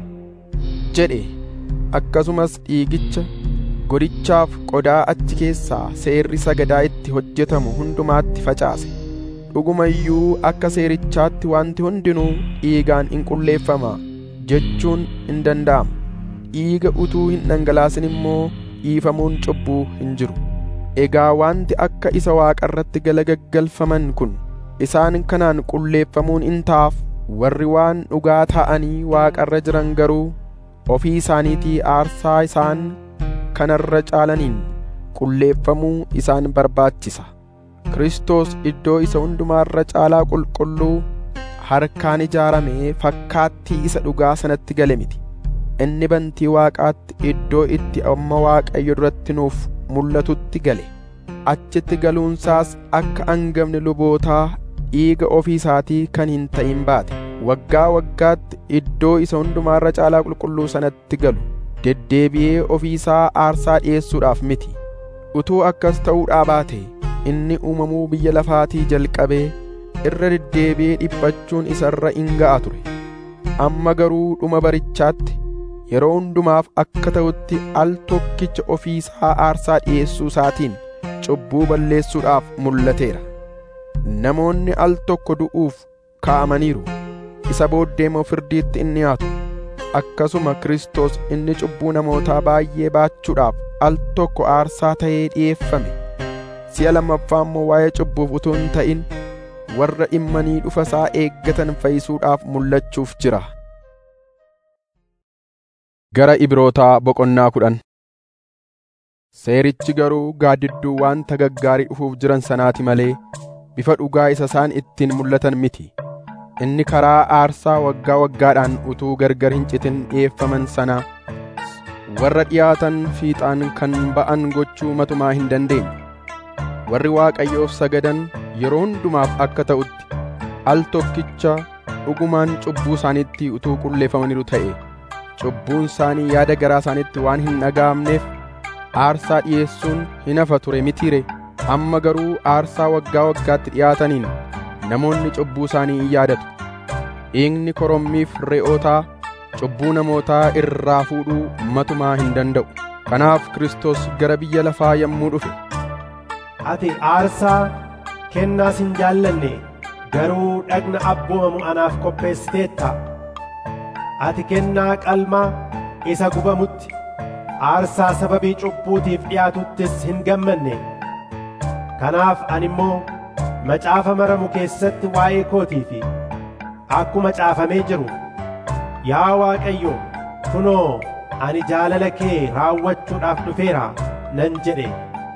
jedhe akkasumas dhiigicha godichaaf qodaa achi keessaa seerri sagadaa itti hojjetamu hundumaatti facaase dhuguma iyyuu akka seerichaatti wanti hundinuu dhiigaan in qulleeffama jechuun in danda'ama dhiiga utuu hin dhangalaasin immoo dhiifamuun cubbuu hin jiru egaa wanti akka isa waaqarratti galagaggalfaman kun isaan kanaan qulleeffamuun in ta'aaf warri waan dhugaa ta'anii waaqarra jiran garuu ofii isaaniitii aarsaa isaan kanarra caalaniin qulleeffamuu isaan barbaachisa Kiristoos iddoo isa hundumaarra caalaa qulqulluu harkaan ijaaramee fakkaattii isa dhugaa sanatti gale miti inni bantii waaqaatti iddoo itti amma waaqayyo duratti nuuf mul'atutti gale achitti galuunsaas akka hangafni lubootaa dhiiga ofii isaatii kan hin ta'in baate waggaa waggaatti iddoo isa hundumaarra caalaa qulqulluu sanatti galu deddeebi'ee ofii isaa aarsaa dhi'eessuudhaaf miti utuu akkas ta'uudhaa baate inni uumamuu biyya lafaatii jalqabee irra deddeebi'ee dhiphachuun isarra in ga'a ture amma garuu dhuma barichaatti yeroo hundumaaf akka ta'utti al tokkicha ofii isaa aarsaa dhi'eessuu isaatiin cubbuu balleessuudhaaf mul'ateera namoonni al tokko du'uuf kaa'amaniiru isa booddee immoo firdiitti in dhiyaatu akkasuma Kiristoos inni cubbuu namootaa baay'ee baachuudhaaf al tokko aarsaa ta'ee dhi'eeffame si'a lammaffaa immoo waa'ee cubbuuf utuu hin ta'in warra dhimmanii dhufa isaa eeggatan fayyisuudhaaf mul'achuuf jira. Gara Ibrootaa boqonnaa kudhan Seerichi garuu gaaddidduu wanta gaggaarii dhufuuf jiran sanaati malee bifa dhugaa isa isaan ittiin mul'atan miti. inni karaa aarsaa waggaa waggaadhaan utuu gargar hin citin dhi'eeffaman sana warra dhiyaatan fiixaan kan ba'an gochuu matumaa hin dandeenye warri waaqayyoof sagadan yeroo hundumaaf akka ta'utti al tokkicha dhugumaan cubbuu isaaniitti utuu qulleeffamaniiru ta'e cubbuun isaanii yaada garaa isaaniitti waan hin dhaga'amneef aarsaa dhi'eessuun hin hafa ture mitiire amma garuu aarsaa waggaa waggaatti dhiyaataniin namoonni cubbuu isaanii in yaadatu dhiigni korommiif re'ootaa cubbuu namootaa irraa fuudhuu matumaa hin danda'u kanaaf Kiristoos gara biyya lafaa yommuu dhufe ati aarsaa kennaas hin jaallanne garuu dhagna abboomamu anaaf qopheessiteetta ati kennaa qalmaa isa gubamutti aarsaa sababii cubbuutiif dhiyaatuttis hin gammanne kanaaf ani immoo macaafa maramu keessatti waa'ee kootii fi akkuma caafamee jiru yaa Waaqayyo kunoo ani jaalala kee raawwachuudhaaf dhufeera nan jedhe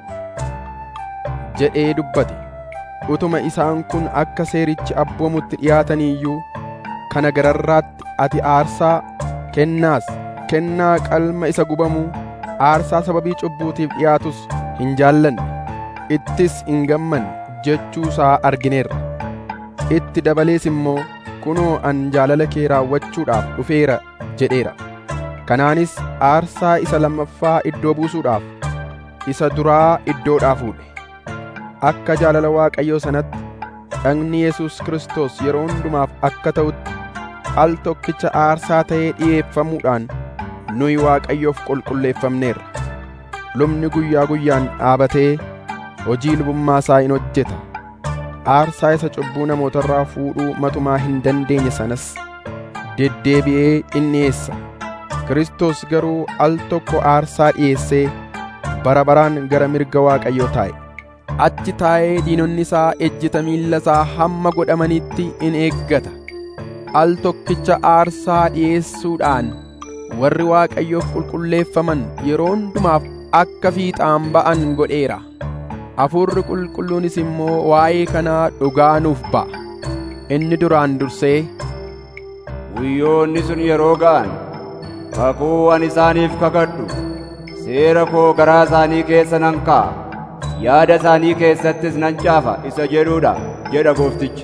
jedhee dubbate utuma isaan kun akka seerichi abboomutti dhiyaatanii iyyuu kana gararraatti ati aarsaa kennaas kennaa qalma isa gubamuu aarsaa sababii cubbuutiif dhiyaatus hin jaallanne ittis hin gammanne jechuusaa argineerra itti dabalees immoo kunoo an jaalala kee raawwachuudhaaf dhufeera jedheera kanaanis aarsaa isa lammaffaa iddoo buusuudhaaf isa duraa iddoodhaa fuudhe akka jaalala waaqayyoo sanatti dhagni Yesuus Kiristoos yeroo hundumaaf akka ta'utti al tokkicha aarsaa ta'ee dhi'eeffamuudhaan nuyi waaqayyoof qulqulleeffamneerra lubni guyyaa guyyaan dhaabatee hojii lubummaa isaa in hojjeta aarsaa isa cubbuu namootarraa fuudhuu matumaa hin dandeenye sanas deddeebi'ee in dhi'eessa Kiristoos garuu al tokko aarsaa dhi'eessee bara baraan gara mirga waaqayyoo taa'e achi taa'ee diinonni isaa ejjita miilla isaa hamma godhamanitti in eeggata al tokkicha aarsaa dhi'eessuudhaan warri waaqayyoof qulqulleeffaman yeroo hundumaaf akka fiixaan ba'an godheera hafuurri qulqulluunis immoo waa'ee kanaa dhugaa nuuf ba'a inni duraan dursee guyyoonni sun yeroo ga'an kakuu ani isaaniif kakadhu seera koo garaa isaanii keessa nan kaa'a yaada isaanii keessattis nan caafa isa jedhuudha jedha gooftichi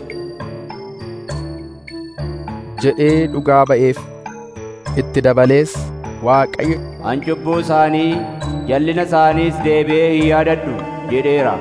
jedhee dhugaa ba'eef itti dabalees waaqayyo an cubbuu isaanii jallina isaaniis deebi'ee hin yaadadhu jedheera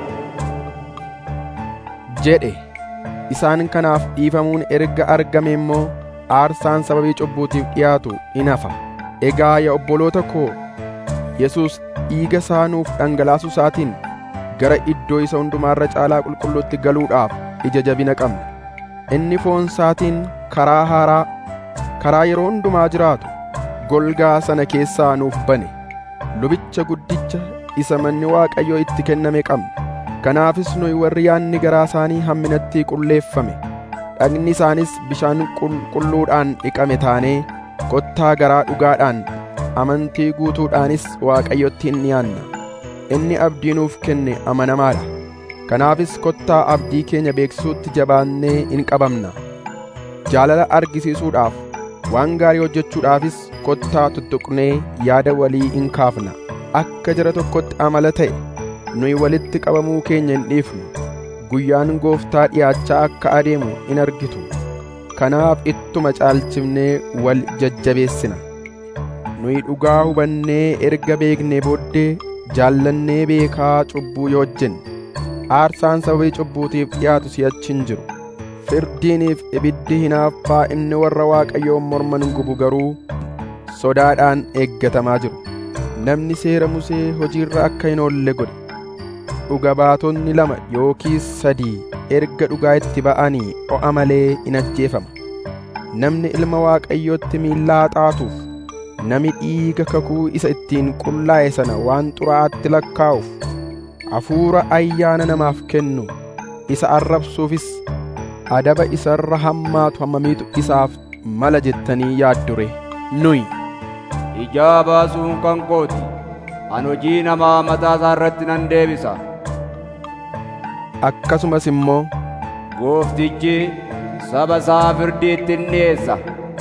jedhe isaan kanaaf dhiifamuun erga argame immoo aarsaan sababii cubbuutiif dhiyaatu in hafa egaa yaa obboloota koo Yesuus dhiiga isaa nuuf dhangalaasuu isaatiin gara iddoo isa hundumaarra caalaa qulqulluutti galuudhaaf ija jabina qabna inni foon isaatiin karaa haaraa karaa yeroo hundumaa jiraatu golgaa sana keessaa nuuf bane lubicha guddicha isa manni waaqayyoo itti kenname qabna kanaafis nuyi warri yaanni garaa isaanii hamminatti qulleeffame dhagni isaanis bishaan qulqulluudhaan dhiqame taanee kottaa garaa dhugaadhaan amantii guutuudhaanis waaqayyotti hin dhiyaanna inni abdii nuuf kenne amanamaadha kanaafis kottaa abdii keenya beeksisuutti jabaannee in qabamna jaalala argisiisuudhaaf waan gaarii hojjechuudhaafis kottaa tuttuqnee yaada walii in kaafna akka jara tokkotti amala ta'e nuyi walitti qabamuu keenya hin dhiifnu guyyaan gooftaa dhiyaachaa akka adeemu in argitu kanaaf ittuma caalchifnee wal jajjabeessina nuyi dhugaa hubannee erga beeknee booddee jaallannee beekaa cubbuu yoo hojjenne aarsaan sababii cubbuutiif dhiyaatu si'achi hin jiru firdiiniif ibiddi hinaaffaa inni warra waaqayyoon morman gubu garuu sodaadhaan eeggatamaa jiru namni seera musee hojiirra akka hin oolle godhe dhuga baatonni lama yookiis sadii erga dhugaa itti ba'anii o'a malee in ajjeefama namni ilma waaqayyootti miillaa xaatuuf nami dhiiga kakuu isa ittiin qullaa'e sana waan xuraa'aatti lakkaa'uuf hafuura ayyaana namaaf kennu isa arrabsuufis adaba isarra hammaatu hammamiitu isaaf mala jettanii yaaddure nuyi ijaa baasuun kan kooti an hojii namaa mataa isaa irratti nan deebisa akkasumas immoo gooftichi saba isaa firdiitti in dhiyeessa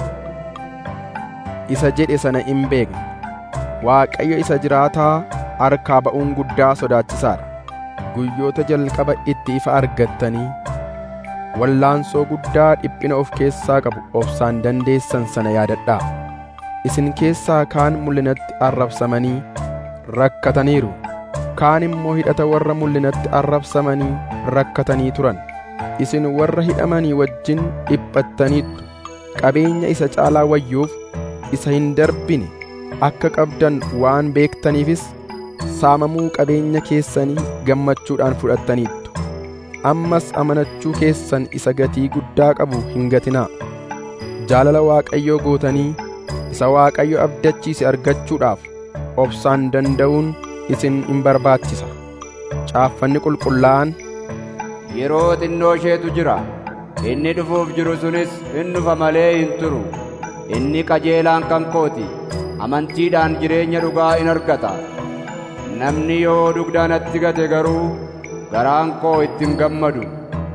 isa jedhe sana in beekna waaqayyo isa jiraataa harkaa ba'uun guddaa sodaachisaadha guyyoota jalqaba itti ifa argattanii wallaansoo guddaa dhiphina of keessaa qabu obsaan dandeessan sana yaadadhaa isin keessaa kaan mul'inatti arrabsamanii rakkataniiru kaan immoo hidhata warra mul'inatti arrabsamanii rakkatanii turan isin warra hidhamanii wajjin dhiphattaniittu qabeenya isa caalaa wayyuuf isa hin darbine akka qabdan waan beektaniifis saamamuu qabeenya keessanii gammachuudhaan fudhattaniittu ammas amanachuu keessan isa gatii guddaa qabu hin gatinaa jaalala waaqayyoo gootanii isa waaqayyo abdachiise argachuudhaaf obsaan danda'uun isin in barbaachisa caaffanni qulqullaa'an Yeroo xinnoo isheetu jira. Inni dhufuuf jiru sunis in dhufa malee hin turu. Inni qajeelaan kan kooti. Amantiidhaan jireenya dhugaa in argata. Namni yoo dugda natti gate garuu garaan koo ittiin gammadu.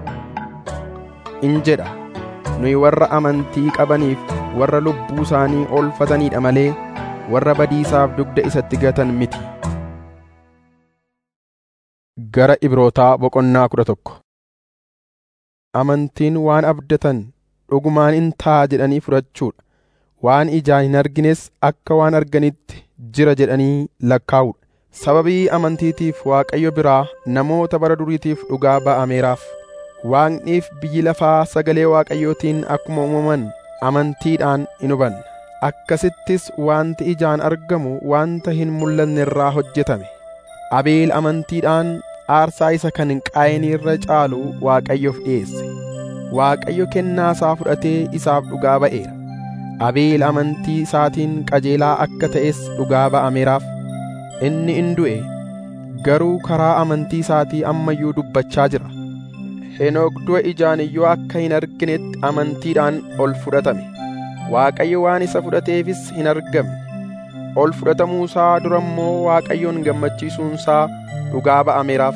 in jedha nuyi warra amantii qabaniif warra lubbuu isaanii oolfataniidha malee warra badiisaaf dugda isatti gatan miti gara ibrootaa boqonnaa kudha tokko amantiin waan abdatan dhugumaan in ta'a jedhanii fudhachuudha waan ijaan hin argines akka waan arganitti jira jedhanii lakkaa'uudha sababii amantiitiif waaqayyo biraa namoota bara duriitiif dhugaa ba'ameeraaf waaqniif biyyi lafaa sagalee waaqayyootiin akkuma uumaman amantiidhaan in hubanna akkasittis wanti ijaan argamu wanta hin mul'anne irraa hojjetame abeel amantiidhaan aarsaa isa kan qaayinii irra caalu waaqayyoof dhi'eesse waaqayyo kennaa isaa fudhatee isaaf dhugaa ba'eera abeel amantii isaatiin qajeelaa akka ta'es dhugaa ba'ameeraaf inni in du'e garuu karaa amantii isaatii ammayyuu dubbachaa jira henook du'a ijaan iyyuu akka hin arginetti amantiidhaan ol fudhatame waaqayyo waan isa fudhateefis hin argamne ol fudhatamuusaa dura immoo waaqayyoon gammachiisuunsaa dhugaa ba'ameeraaf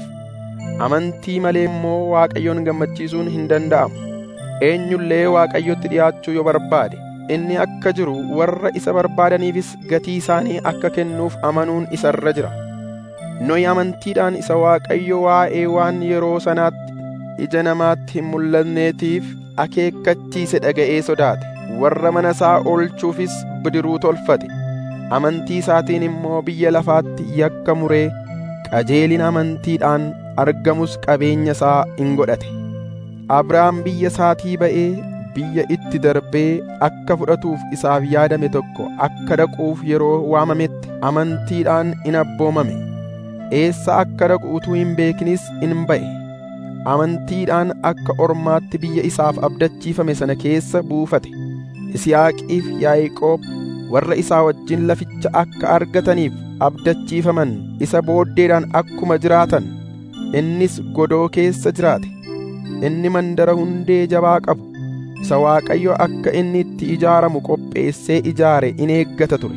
amantii malee immoo waaqayyoon gammachiisuun hin danda'amu eenyullee waaqayyotti dhi'aachuu yoo barbaade inni akka jiru warra isa barbaadaniifis gatii isaanii akka kennuuf amanuun isa irra jira noyi amantiidhaan isa waaqayyo waa'ee waan yeroo sanaatti ija namaatti hin mul'anneetiif akeekkachiise dhaga'ee sodaate warra mana isaa oolchuufis bidiruu tolfate amantii isaatiin immoo biyya lafaatti yakka muree qajeelina amantiidhaan argamus qabeenya isaa in godhate abrahaam biyya isaatii ba'ee biyya itti darbee akka fudhatuuf isaaf yaadame tokko akka dhaquuf yeroo waamametti amantiidhaan in abboomame eessa akka dhaqu utuu hin beeknis in ba'e amantiidhaan akka ormaatti biyya isaaf abdachiifame sana keessa buufate Yisihaaqiif Yaaqoob warra isaa wajjin laficha akka argataniif abdachiifaman isa booddeedhaan akkuma jiraatan innis godoo keessa jiraate inni mandara hundee jabaa qabu isa Waaqayyo akka inni itti ijaaramu qopheessee ijaare in eeggata ture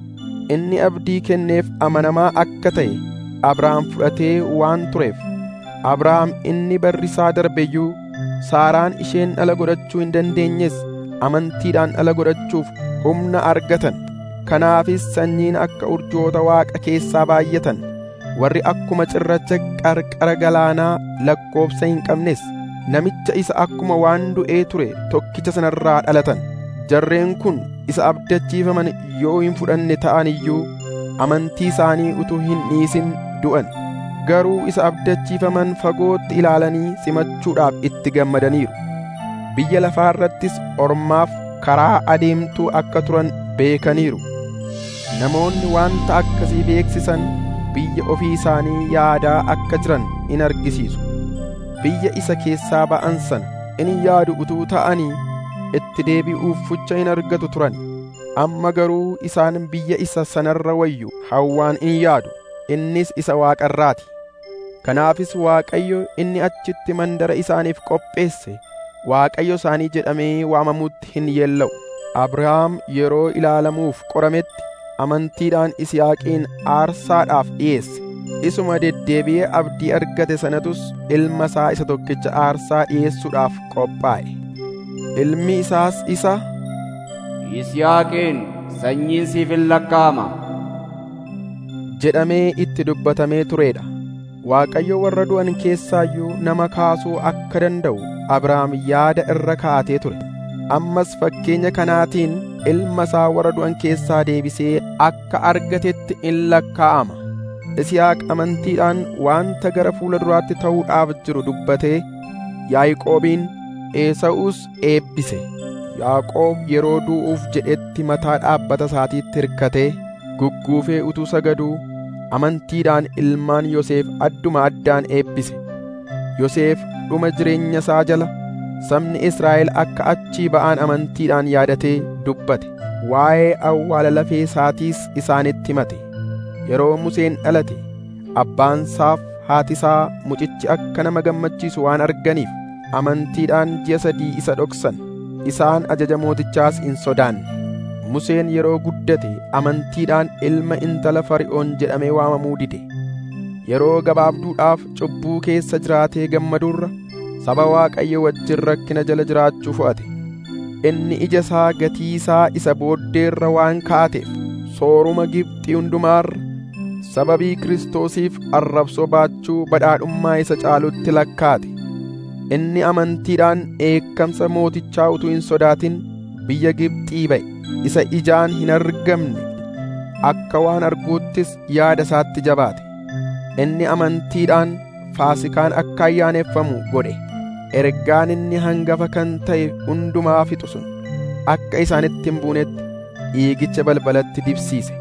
inni abdii kenneef amanamaa akka ta'e Abrahaam fudhatee waan tureef Abrahaam inni barrisaa darbeyyuu Saaraan isheen dhala godhachuu hin dandeenyes amantiidhaan dhala godhachuuf humna argatan kanaafis sanyiin akka urjoota waaqa keessaa baay'atan warri akkuma cirracha qarqara galaanaa lakkoobsa hin qabnes namicha isa akkuma waan du'ee ture tokkicha sanarraa dhalatan jarreen kun isa abdachiifaman yoo hin fudhanne ta'an iyyuu amantii isaanii utuu hin dhiisin du'an garuu isa abdachiifaman fagootti ilaalanii simachuudhaaf itti gammadaniiru biyya lafaa irrattis ormaaf karaa adeemtuu akka turan beekaniiru namoonni wanta akkasii beeksisan biyya ofii isaanii yaadaa akka jiran in argisiisu biyya isa keessaa ba'an sana in yaadu utuu ta'anii itti deebi'uuf fucha hin argatu turan amma garuu isaan biyya isa sanarra wayyu hawwaan in yaadu innis isa waaqarraati kanaafis waaqayyo inni achitti mandara isaaniif qopheesse waaqayyo isaanii jedhamee waamamutti hin yeella'u abrahaam yeroo ilaalamuuf qorametti amantiidhaan isiyaaqiin aarsaadhaaf dhi'eesse isuma deddeebi'ee abdii argate sanatus ilma isaa isa tokkicha aarsaa dhi'eessuudhaaf qophaa'e ilmi isaas isa Yisihaaqiin sanyiin siif in lakkaa'ama. jedhamee itti dubbatamee tureedha waaqayyo warra du'an keessaayyuu nama kaasuu akka danda'u abrahaam yaada irra kaatee ture ammas fakkeenya kanaatiin ilma isaa warra du'an keessaa deebisee akka argatetti in lakkaa'ama isihaaq amantiidhaan wanta gara fuula duraatti ta'uudhaaf jiru dubbatee yaaqoobiin eesa'uus eebbise Yaaqoob yeroo du'uuf jedhetti mataa dhaabbata isaatiitti hirkatee gugguufee utuu sagaduu amantiidhaan ilmaan Yoseef adduma addaan eebbise. Yoseef dhuma jireenya isaa jala sabni Israa'el akka achii ba'an amantiidhaan yaadatee dubbate. Waa'ee awwaala lafee isaatiis isaanitti himate. Yeroo Museen dhalate abbaan isaaf haati isaa mucichi akka nama gammachiisu waan arganiif amantiidhaan ji'a sadii isa dhoksan. Isaan ajaja mootichaas hin sodaanne. Museen yeroo guddate amantiidhaan ilma intala Fari'oon jedhamee waamamuu dide. Yeroo gabaabduudhaaf cubbuu keessa jiraatee gammaduurra saba Waaqayyo wajjin rakkina jala jiraachuu fo'ate. Inni ija isaa gatii isaa isa booddeerra waan kaa'ateef sooruma Gibxii hundumaarra sababii Kiristoosiif arrabsoo baachuu badhaadhummaa isa caalutti lakkaate. Inni amantiidhaan eekkamsa mootichaa utuu hin sodaatin biyya Gibxii ba'e. isa ijaan hin argamne akka waan arguuttis yaada isaatti jabaate inni amantiidhaan faasikaan akka ayyaaneffamu godhe ergaan inni hangafa kan ta'e hundumaa fixu sun akka isaanitti hin buunetti dhiigicha balbalatti dibsiise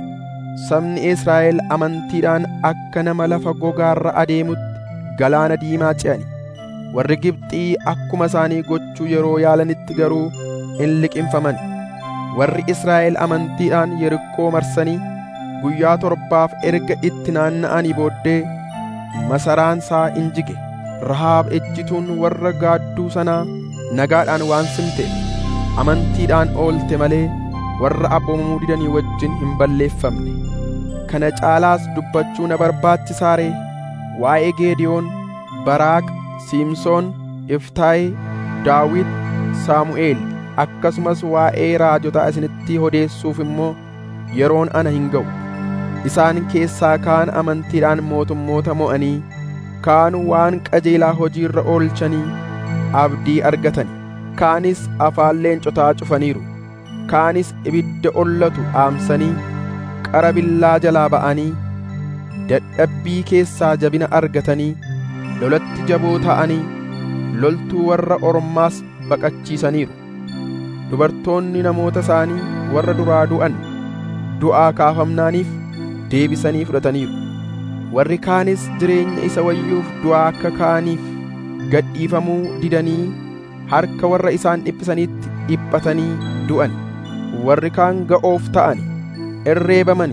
sabni Israa'el amantiidhaan akka nama lafa gogaarra adeemutti galaana diimaa ce'ani warri Gibxii akkuma isaanii gochuu yeroo yaalanitti garuu hin liqinfaman warri Israa'el amantiidhaan Yerikoo marsanii guyyaa torbaaf erga itti naanna'anii booddee masaraan isaa injige Rahaab ejjituun warra gaadduu sanaa nagaadhaan waan simte amantiidhaan oolte malee warra abboomamuu didanii wajjin hin balleeffamne kana caalaas dubbachuu na barbaachisaaree waa'ee Geediyoon Baraaq Siimsoon Iftaayee Daawit Saamu'eel akkasumas waa'ee raajotaa isinitti odeessuuf immoo yeroon ana hin ga'u isaan keessaa kaan amantiidhaan mootummoota mo'anii kaan waan qajeelaa hojiirra oolchanii abdii argatani kaanis afaan leencotaa cufaniiru kaanis ibidda ollatu dhaamsanii qara billaa jalaa ba'anii dadhabbii keessaa jabina argatanii lolatti jaboo ta'anii loltuu warra ormaas baqachiisaniiru dubartoonni namoota isaanii warra duraa du'an du'aa kaafamnaaniif deebisanii fudhataniiru warri kaanis jireenya isa wayyuuf du'aa akka kaaniif gadhiifamuu didanii harka warra isaan dhiphisaniitti dhiphatanii du'an warri kaan ga'oof ta'ani irreebamani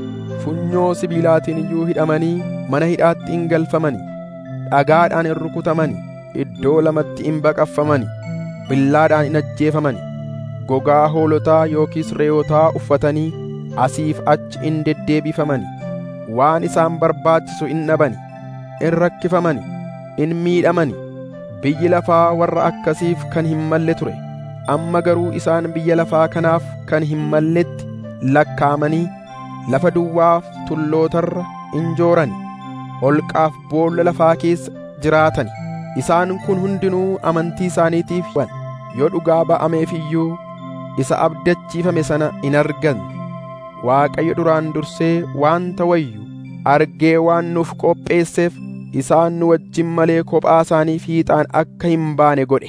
funyoo sibiilaatiin iyyuu hidhamanii mana hidhaatti hin galfamani dhagaadhaan hin rukutamani iddoo lamatti hin baqaffamani billaadhaan hin ajjeefamani gogaa hoolotaa yookiis re'ootaa uffatanii asiif achi in deddeebifamani waan isaan barbaachisu in dhabani in rakkifamani in miidhamani biyyi lafaa warra akkasiif kan hin malle ture amma garuu isaan biyya lafaa kanaaf kan hin malletti lakkaamanii lafa duwwaaf tullootarra in joorani holqaaf boolla lafaa keessa jiraatani isaan kun hundinuu amantii isaaniitiif yoo dhugaa ba'ameef iyyuu isa abdachiifame sana in arganne Waaqayyo duraan dursee waanta wayyu argee waan nuuf qopheesseef isaan nu wajjin malee kophaa isaanii fiixaan akka hin baane godhe.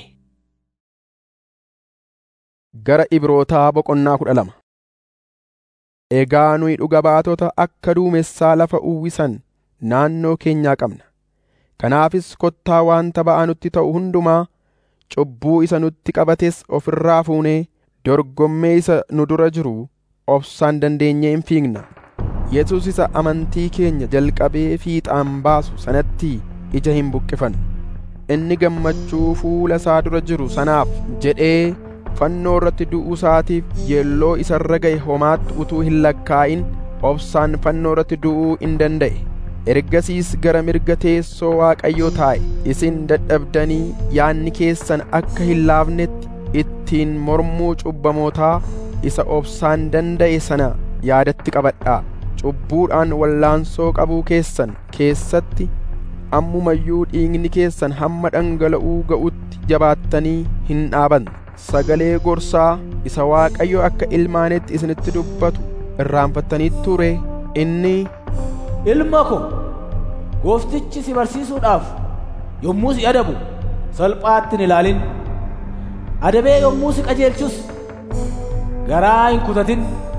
Gara Ibrootaa boqonnaa kudha lama Egaa nuyi dhuga baatota akka duumessaa lafa uwwisan naannoo keenyaa qabna. Kanaafis kottaa waanta ba'aa nutti ta'u hundumaa cubbuu isa nutti qabates ofirraa fuunee dorgommee isa nu dura jiru obsaan dandeenyee hin fiigna. Yesus isa amantii keenya jalqabee fiixaan baasu sanatti ija hin buqqifannu. Inni gammachuu fuula isaa dura jiru sanaaf jedhee fannoo irratti du'uu isaatiif yeelloo isarra ga'e homaatti utuu hin lakkaa'in obsaan fannoo irratti du'uu in danda'e. Ergasiis gara mirga teessoo Waaqayyoo taa'e isin dadhabdanii yaanni keessan akka hin laafnetti ittiin mormuu cubbamootaa isa obsaan danda'e sana yaadatti qabadhaa. Cubbuudhaan wallaansoo qabuu keessan keessatti ammumayyuu dhiigni keessan hamma dhangala'uu ga'utti jabaattanii hin dhaaban. Sagalee gorsaa isa Waaqayyo akka ilmaanetti isinitti dubbatu irraanfattanii ture inni Ilma ko, gooftichi si barsiisuudhaaf yommuu si adabu salphaatti hin ilaalin. adabee yommuu si qajeelchus garaa hin kutatin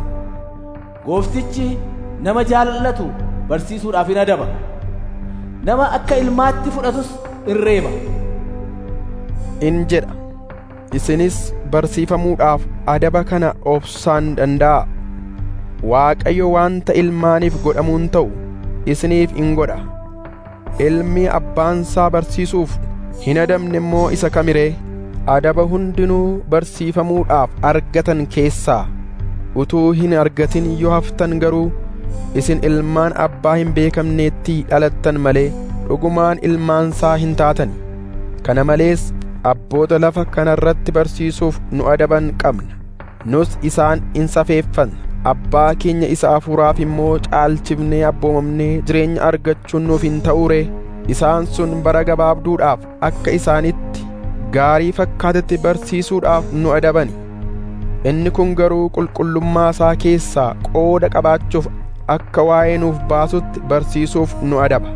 gooftichi nama jaallatu barsiisuudhaaf hin adaba nama akka ilmaatti fudhatus in reeba in jedha isinis barsiifamuudhaaf adaba kana obsaan danda'a waaqayyo waanta ilmaaniif godhamuun ta'u isiniif in godha ilmi abbaansaa barsiisuuf hin adabne immoo isa kamiree adaba hundinuu barsiifamuudhaaf argatan keessaa utuu hin argatin yoo haftan garuu isin ilmaan abbaa hin beekamneetti dhalattan malee dhugumaan ilmaansaa hin taatani kana malees abboota lafa kanarratti barsiisuuf nu adaban qabna nus isaan in safeeffanna abbaa keenya isa hafuuraaf immoo caalchifnee abboomamnee jireenya argachuun nuuf hin ta'uure isaan sun bara gabaabduudhaaf akka isaanitti gaarii fakkaatetti barsiisuudhaaf nu adabani inni kun garuu qulqullummaa isaa keessaa qooda qabaachuuf akka waa'ee nuuf baasutti barsiisuuf nu adaba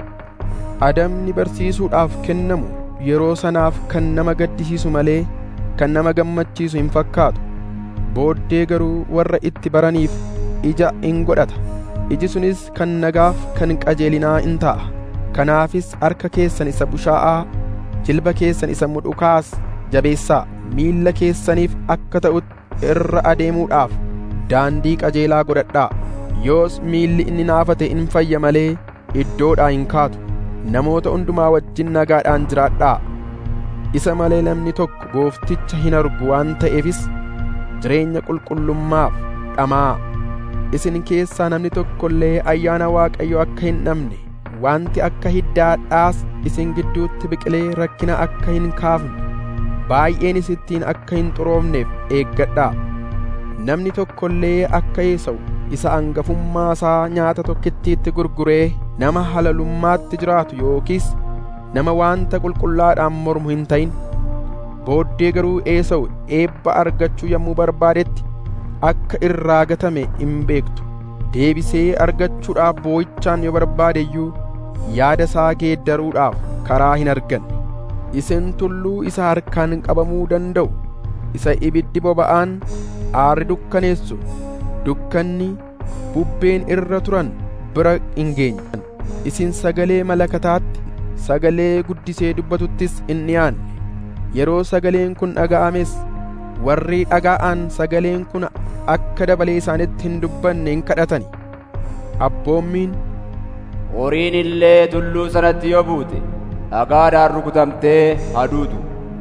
adabni barsiisuudhaaf kennamu yeroo sanaaf kan nama gaddisiisu malee kan nama gammachiisu hin fakkaatu booddee garuu warra itti baraniif ija in godhata iji sunis kan nagaaf kan qajeelinaa in ta'a kanaafis harka keessan isa bushaa'aa jilba keessan isa mudhukaas jabeessaa miilla keessaniif akka ta'utti irra adeemuudhaaf daandii qajeelaa godhadhaa yoos miilli inni naafate in fayya malee iddoodhaa hin kaatu namoota hundumaa wajjin nagaadhaan jiraadhaa isa malee namni tokko goofticha hin argu waan ta'eefis jireenya qulqullummaaf dhamaa isin keessaa namni tokko illee ayyaana waaqayyo akka hin dhabne wanti akka hiddaadhaas isin gidduutti biqilee rakkina akka hin kaafne baay'een isittiin akka hin xuroofneef eeggadhaa namni tokko illee akka eesa'u isa angafummaa isaa nyaata tokkittiitti gurguree nama halalummaatti jiraatu yookiis nama wanta qulqullaadhaan mormu hin ta'in booddee garuu eesa'u eebba argachuu yommuu barbaadetti akka irraa gatame hin beektu deebisee argachuudhaaf boo'ichaan yoo barbaade iyyuu yaada isaa geeddaruudhaaf karaa hin arganne isin tulluu isa harkaan qabamuu danda'u isa ibiddi boba'aan aarri dukkaneessu dukkanni bubbeen irra turan bira hin geenye isin sagalee malakataatti sagalee guddisee dubbatuttis hin dhiyaanne yeroo sagaleen kun dhaga'ames warri dhaga'an sagaleen kun akka dabalee isaanitti hin dubbanne hin kadhatani abboommiin horiin illee tulluu sanatti yoo buute dhagaadhaan rukutamtee haduutu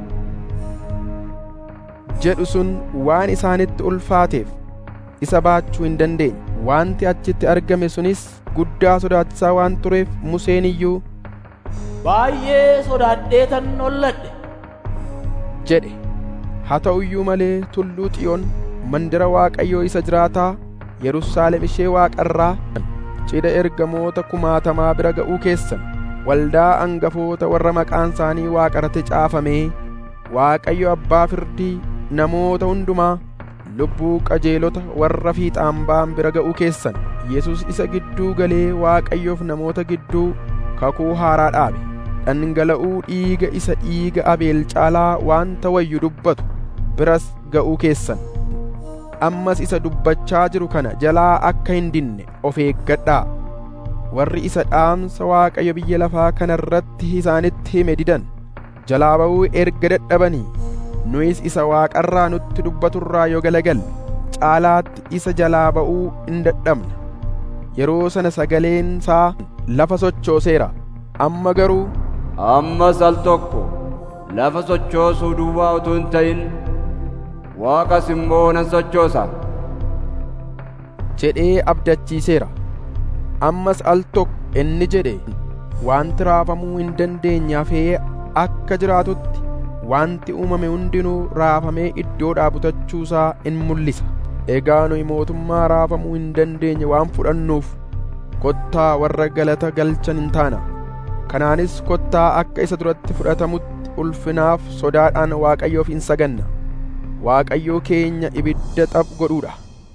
jedhu sun waan isaanitti ulfaateef isa baachuu hin dandeenye wanti achitti argame sunis guddaa sodaachisaa waan tureef museen iyyuu baay'ee sodaadheetan holladhe jedhe haa ta'u iyyuu malee tulluu xiyoon mandira waaqayyoo isa jiraataa yerusaalem ishee waaqarraa cidha ergamoota kumaatamaa bira ga'uu keessan waldaa angafoota warra maqaan isaanii waaqarratti caafamee waaqayyo abbaa firdii namoota hundumaa lubbuu qajeelota warra fiixaan ba'an bira ga'uu keessan yesus isa gidduu galee waaqayyoof namoota gidduu kakuu haaraa dhaabe dhangala'uu dhiiga isa dhiiga abeel caalaa waanta wayyu dubbatu biras ga'uu keessan ammas isa dubbachaa jiru kana jalaa akka hin dinne of eeggadhaa warri isa dhaamsa waaqayyo biyya lafaa kana irratti isaanitti hime didan jalaa ba'uu erga dadhabanii nuyis isa waaqarraa nutti dubbaturraa yoo galagalle caalaatti isa jalaa ba'uu hin dadhabna yeroo sana sagaleen isaa lafa sochooseera amma garuu ammas al tokko lafa sochoosuu duwwaa utuu hin ta'in waaqas immoo nan sochoosa jedhee abdachiiseera ammas al tokko inni jedhe wanti raafamuu hin dandeenye hafee akka jiraatutti wanti uumame hundinuu raafamee iddoodhaa butachuusaa in mul'isa egaa nuyi mootummaa raafamuu hin dandeenye waan fudhannuuf kottaa warra galata galchan hin taana kanaanis kottaa akka isa duratti fudhatamutti ulfinaaf sodaadhaan waaqayyoof hin saganna waaqayyoo keenya ibidda xaph godhuudha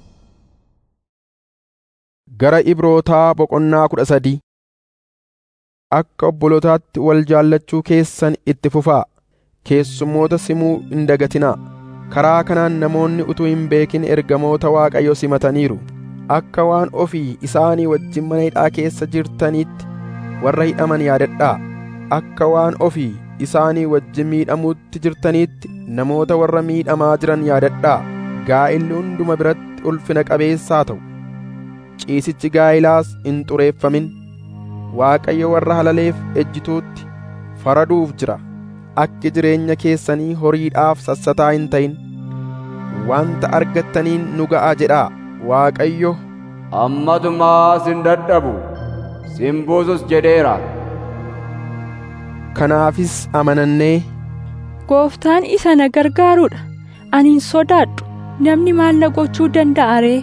gara ibrootaa boqonnaa kudha sadii akka obbolotaatti wal jaallachuu keessan itti fufaa keessummoota simuu hin dagatinaa karaa kanaan namoonni utuu hin beekin ergamoota waaqayyo simataniiru akka waan ofii isaanii wajjin mana hidhaa keessa jirtaniitti warra hidhaman yaadadhaa akka waan ofii isaanii wajjin miidhamuutti jirtaniitti namoota warra miidhamaa jiran yaadadhaa gaa'illi hunduma biratti ulfina qabeessaa ta'u ciisichi gaa'ilaas hin xureeffamin waaqayyo warra halaleef ejjituutti faraduuf jira akki jireenya keessanii horiidhaaf sassataa hin ta'in wanta argattaniin nu ga'a jedhaa waaqayyo Ammatumaa sin dadhabu sin buusus jedheera. kanaafis amanannee Gooftaan isa na gargaaruudha. Ani hin sodaadhu. Namni maal na gochuu danda'a ree?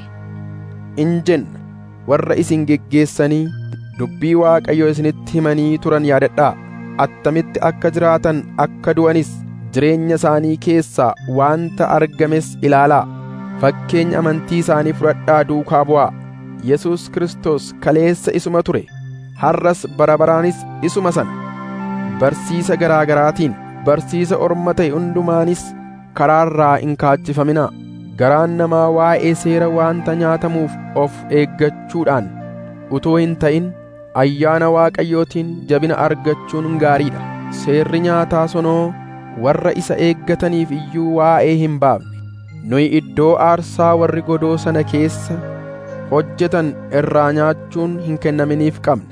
in jenna warra isin geggeessanii dubbii waaqayyo isinitti himanii turan yaadadhaa attamitti akka jiraatan akka du'anis jireenya isaanii keessaa wanta argames ilaalaa fakkeenya amantii isaanii fudhadhaa duukaa bu'aa yesus kristos kaleessa isuma ture har'as barabaraanis isuma sana barsiisa garaa garaatiin barsiisa orma ta'e hundumaanis karaarraa hin kaachifaminaa garaan namaa waa'ee seera wanta nyaatamuuf of eeggachuudhaan utuu hin ta'in ayyaana waaqayyootiin jabina argachuun gaariidha seerri nyaataa sonoo warra isa eeggataniif iyyuu waa'ee hin baafne nuyi iddoo aarsaa warri godoo sana keessa hojjetan irraa nyaachuun hin kennaminiif qabna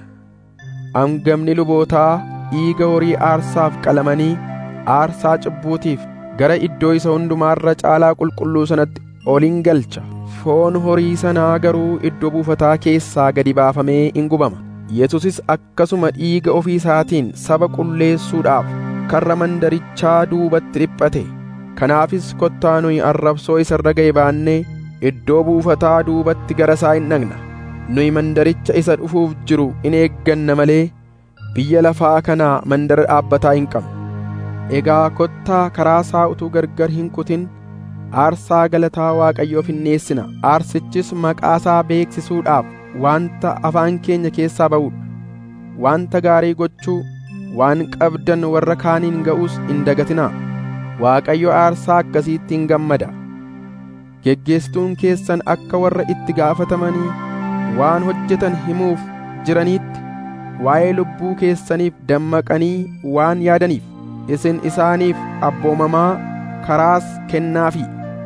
hangafni lubootaa dhiiga horii aarsaaf qalamanii aarsaa cubbuutiif gara iddoo isa hundumaarra caalaa qulqulluu sanatti olin galcha foon horii sanaa garuu iddoo buufataa keessaa gadi baafamee in gubama yesusis akkasuma dhiiga ofii isaatiin saba qulleessuudhaaf karra mandarichaa duubatti dhiphate kanaafis kottaa nuyi arrabsoo isa irra ga'e baannee iddoo buufataa duubatti gara isaa hin dhaqna nuyi mandaricha isa dhufuuf jiru in eegganna malee biyya lafaa kanaa mandara dhaabbataa hin qabnu egaa kottaa karaa isaa utuu gargar hin kutin aarsaa galataa waaqayyoof hin dhiyeessina aarsichis maqaa isaa beeksisuudhaaf wanta afaan keenya keessaa ba'uudha wanta gaarii gochuu waan qabdan warra kaaniin ga'uus hin dagatinaa waaqayyo aarsaa akkasiitti hin gammada geggeessituun keessan akka warra itti gaafatamanii waan hojjetan himuuf jiraniitti waa'ee lubbuu keessaniif dammaqanii waan yaadaniif isin isaaniif abboomamaa karaas kennaafi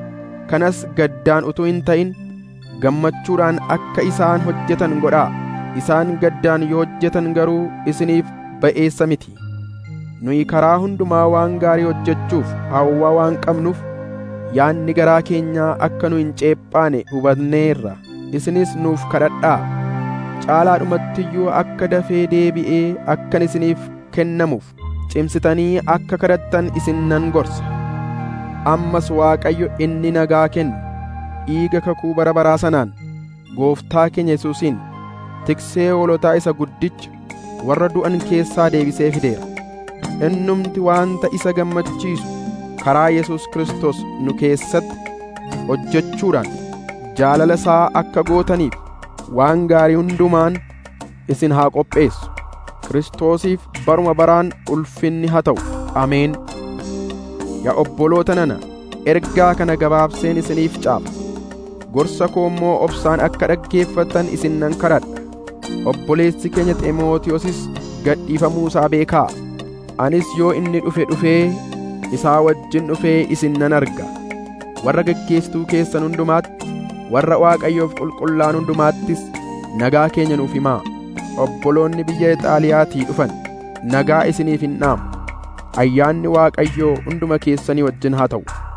kanas gaddaan utuu hin ta'in gammachuudhaan akka isaan hojjetan godhaa isaan gaddaan yoo hojjetan garuu isiniif ba'eessa miti nuyi karaa hundumaa waan gaarii hojjechuuf hawwaa waan qabnuuf yaanni garaa keenyaa akka nu hin ceephaane hubanneerra isinis nuuf kadhadhaa caalaadhumattiyyuu akka dafee deebi'ee akkan isiniif kennamuuf cimsitanii akka kadhattan isin nan gorsa ammas waaqayyo inni nagaa kennu dhiiga kakuu bara baraa sanaan gooftaa keenya yesuusiin tiksee hoolotaa isa guddicha warra du'an keessaa deebisee fideera innumti waanta isa gammachiisu karaa yesus kristos nu keessatti hojjechuudhaan jaalala isaa akka gootaniif waan gaarii hundumaan isin haa qopheessu kiristoosiif baruma baraan ulfinni haa ta'u ameen yaa obboloota nana ergaa kana gabaabseen isiniif caaba gorsa koo immoo obsaan akka dhaggeeffattan isin nan kadhadha obboleessi keenya ximootiyosis gadhiifamuu isaa beekaa anis yoo inni dhufe dhufee isaa wajjin dhufee isin nan arga warra geggeessituu keessan hundumaatti warra waaqayyoof qulqullaan hundumaattis nagaa keenya nuuf himaa obboloonni biyya Ixaaliyaatii dhufan nagaa isiniif hin dhaamu ayyaanni waaqayyoo hunduma keessanii wajjin haa ta'u